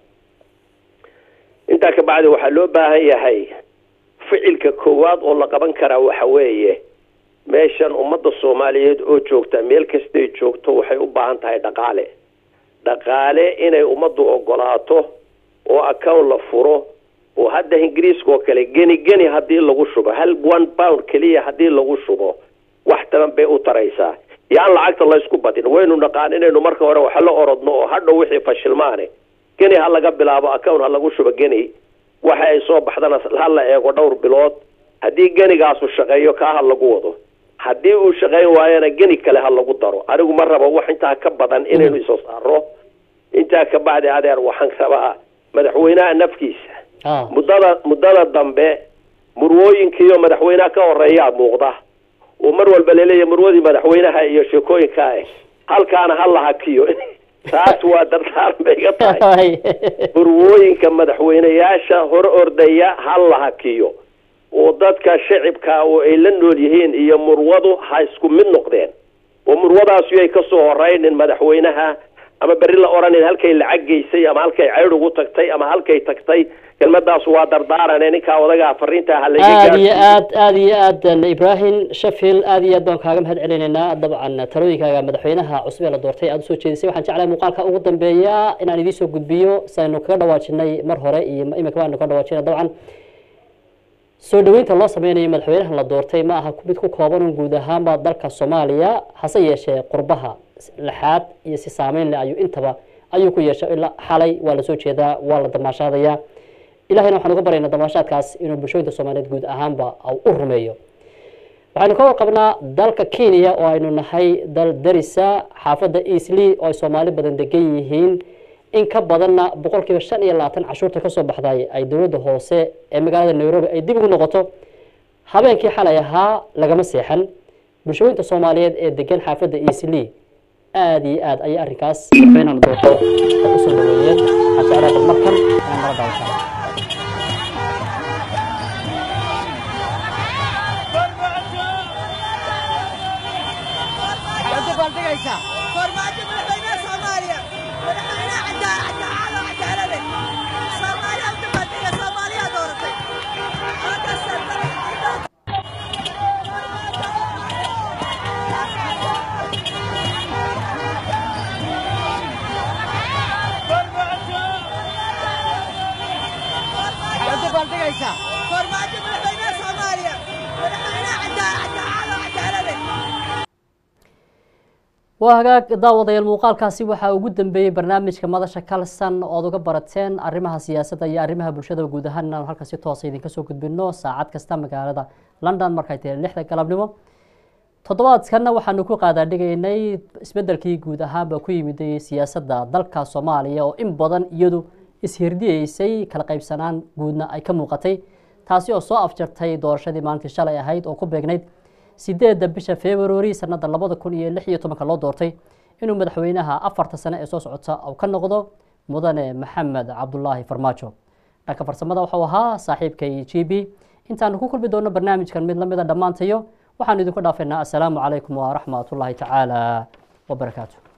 intaa ka bacdi waxaa loo baahan yahay ficilka koowaad oo la qaban karaa waxa weeye meeshan ummadda soomaaliyeed oo joogta meel kastay joogto waxay u baahan tahay dhaqaale dhaqaale inay ummaddu ogolaato oo account la furo oo hadda ingiriiska oo kale geni geni haddii lagu shubo hal one pound keliya haddii lagu shubo wax taban bay u taraysaa yaan lacagta laysku badin waynu naqaan inaynu marka hore waxa la orodno oo hadhow wixii fashilmaane geni ha laga bilaabo account ha lagu shubo geni waxa ay soo baxdana ha la eego dhowr bilood haddii genigaasu shaqeeyo kaa ha lagu wado haddii uu shaqayn waayana geni kale ha lagu daro anigu ma rabo wax intaa ka badan inaynu isoo saaro intaa ka bacdi adeer waxaan rabaa madaxweynaha nafkiisa muddada muddada dambe murwooyinkiiyo madaxweynaha ka horeeyaa muuqda oo mar walba laleeyahay murwadii madaxweynaha iyo sheekooyinka ah halkaana ha la hakiyo taas waa dardaaran bay iga tahay murwooyinka madaxweyneyaasha hor ordaya ha la hakiyo oo dadka shacibka oo ay la nool yihiin iyo murwadu ha isku mid noqdeen oo murwadaas yay ka soo horeynin madaxweynaha ama berri la odhanin halkay lacag geysay ama halkay ceydh ugu tagtay ama halkay tagtay kelmadaas waa dardaarane ninkaa odagaa fariintaa ha laga aad iyo aad aad iyo aad ibrahim sheffield aad iyo aad baan kaaga mahad celinaynaa dabcan talooyinkaaga madaxweynaha cusub ee la doortay aad usoo jeedisay waxaan jeclahay muuqaalka ugu dambeeya inaan idiin soo gudbiyo saynu kaga dhawaajinay mar hore iyo imika waanu kaga dhawaajinay dabcan soo dhaweynta loo sameynayo madaxweynahan la doortay ma aha mid ku kooban un guud ahaanba dalka soomaaliya hase yeeshee qurbaha lixaad iyo si saameyn leh ayuu intaba ayuu ku yeeshay ilaa xalay waa lasoo jeedaa waa la damaashaadayaa ilahayna waxaan uga baryaynaa damaashaadkaas inuu bulshooyinka soomaaliyeed guud ahaanba u rumeeyo waxaynu ka warqabnaa dalka kenya oo aynu nahay dal darisa xaafadda easley oo ay soomaali badan degan yihiin in ka badanna boqolkiiba shan iyo labaatan cashuurta kasoo baxday ay dowladda hoose ee magaalada nairobi ay dib ugu noqoto habeenkii xalay ahaa lagama seexan bulshooyinka soomaaliyeed ee degan xaafadda easley aada iyo aad ayay arrinkaas madaxweynahan doorto ay usoo dhaweeyeen waxaan jeclaa bal markan inaan nala daawataan farmaajo madaxweynaha soomaaliya madaxweynaha cadaalad oo cadaalade soomaaliya u dabaaldega soomaaliya dooratay farmaajo madaxweynaha soomaaliya madaxweynaha cadaalad oo cadaalade waa hagaag daawadayaal muuqaalkaasi waxaa ugu dambeeyey barnaamijka madasha kalsan ood uga barateen arrimaha siyaasadda iyo arrimaha bulshada guud ahaan inaanu halkan si toosa idinka soo gudbino saacad kasta magaalada london markay tahay lixda galabnimo toddobaadkanna waxaanu ku qaadaadhigaynay isbedelkii guud ahaanba ku yimiday siyaasadda dalka soomaaliya oo in badan iyadu ishirdiyeysay kala qaybsanaan guudna ay ka muuqatay taasi oo soo afjartay doorashadii maalintii shalay ahayd oo ku beegnayd sideedda bisha february sanada labada kun iyo lix iyo tobanka loo doortay inuu madaxweynaha afarta sane ee soo socota uu ka noqdo mudane maxamed cabdulaahi farmaajo dhanka farsamada waxau ahaa saaxiibkay g b intaanu ku kulmi doono barnaamijkan mid lamida dhammaantayo waxaanu idinku dhaafaynaa assalaamu calaykum waraxmat ullaahi tacaala wabarakaatu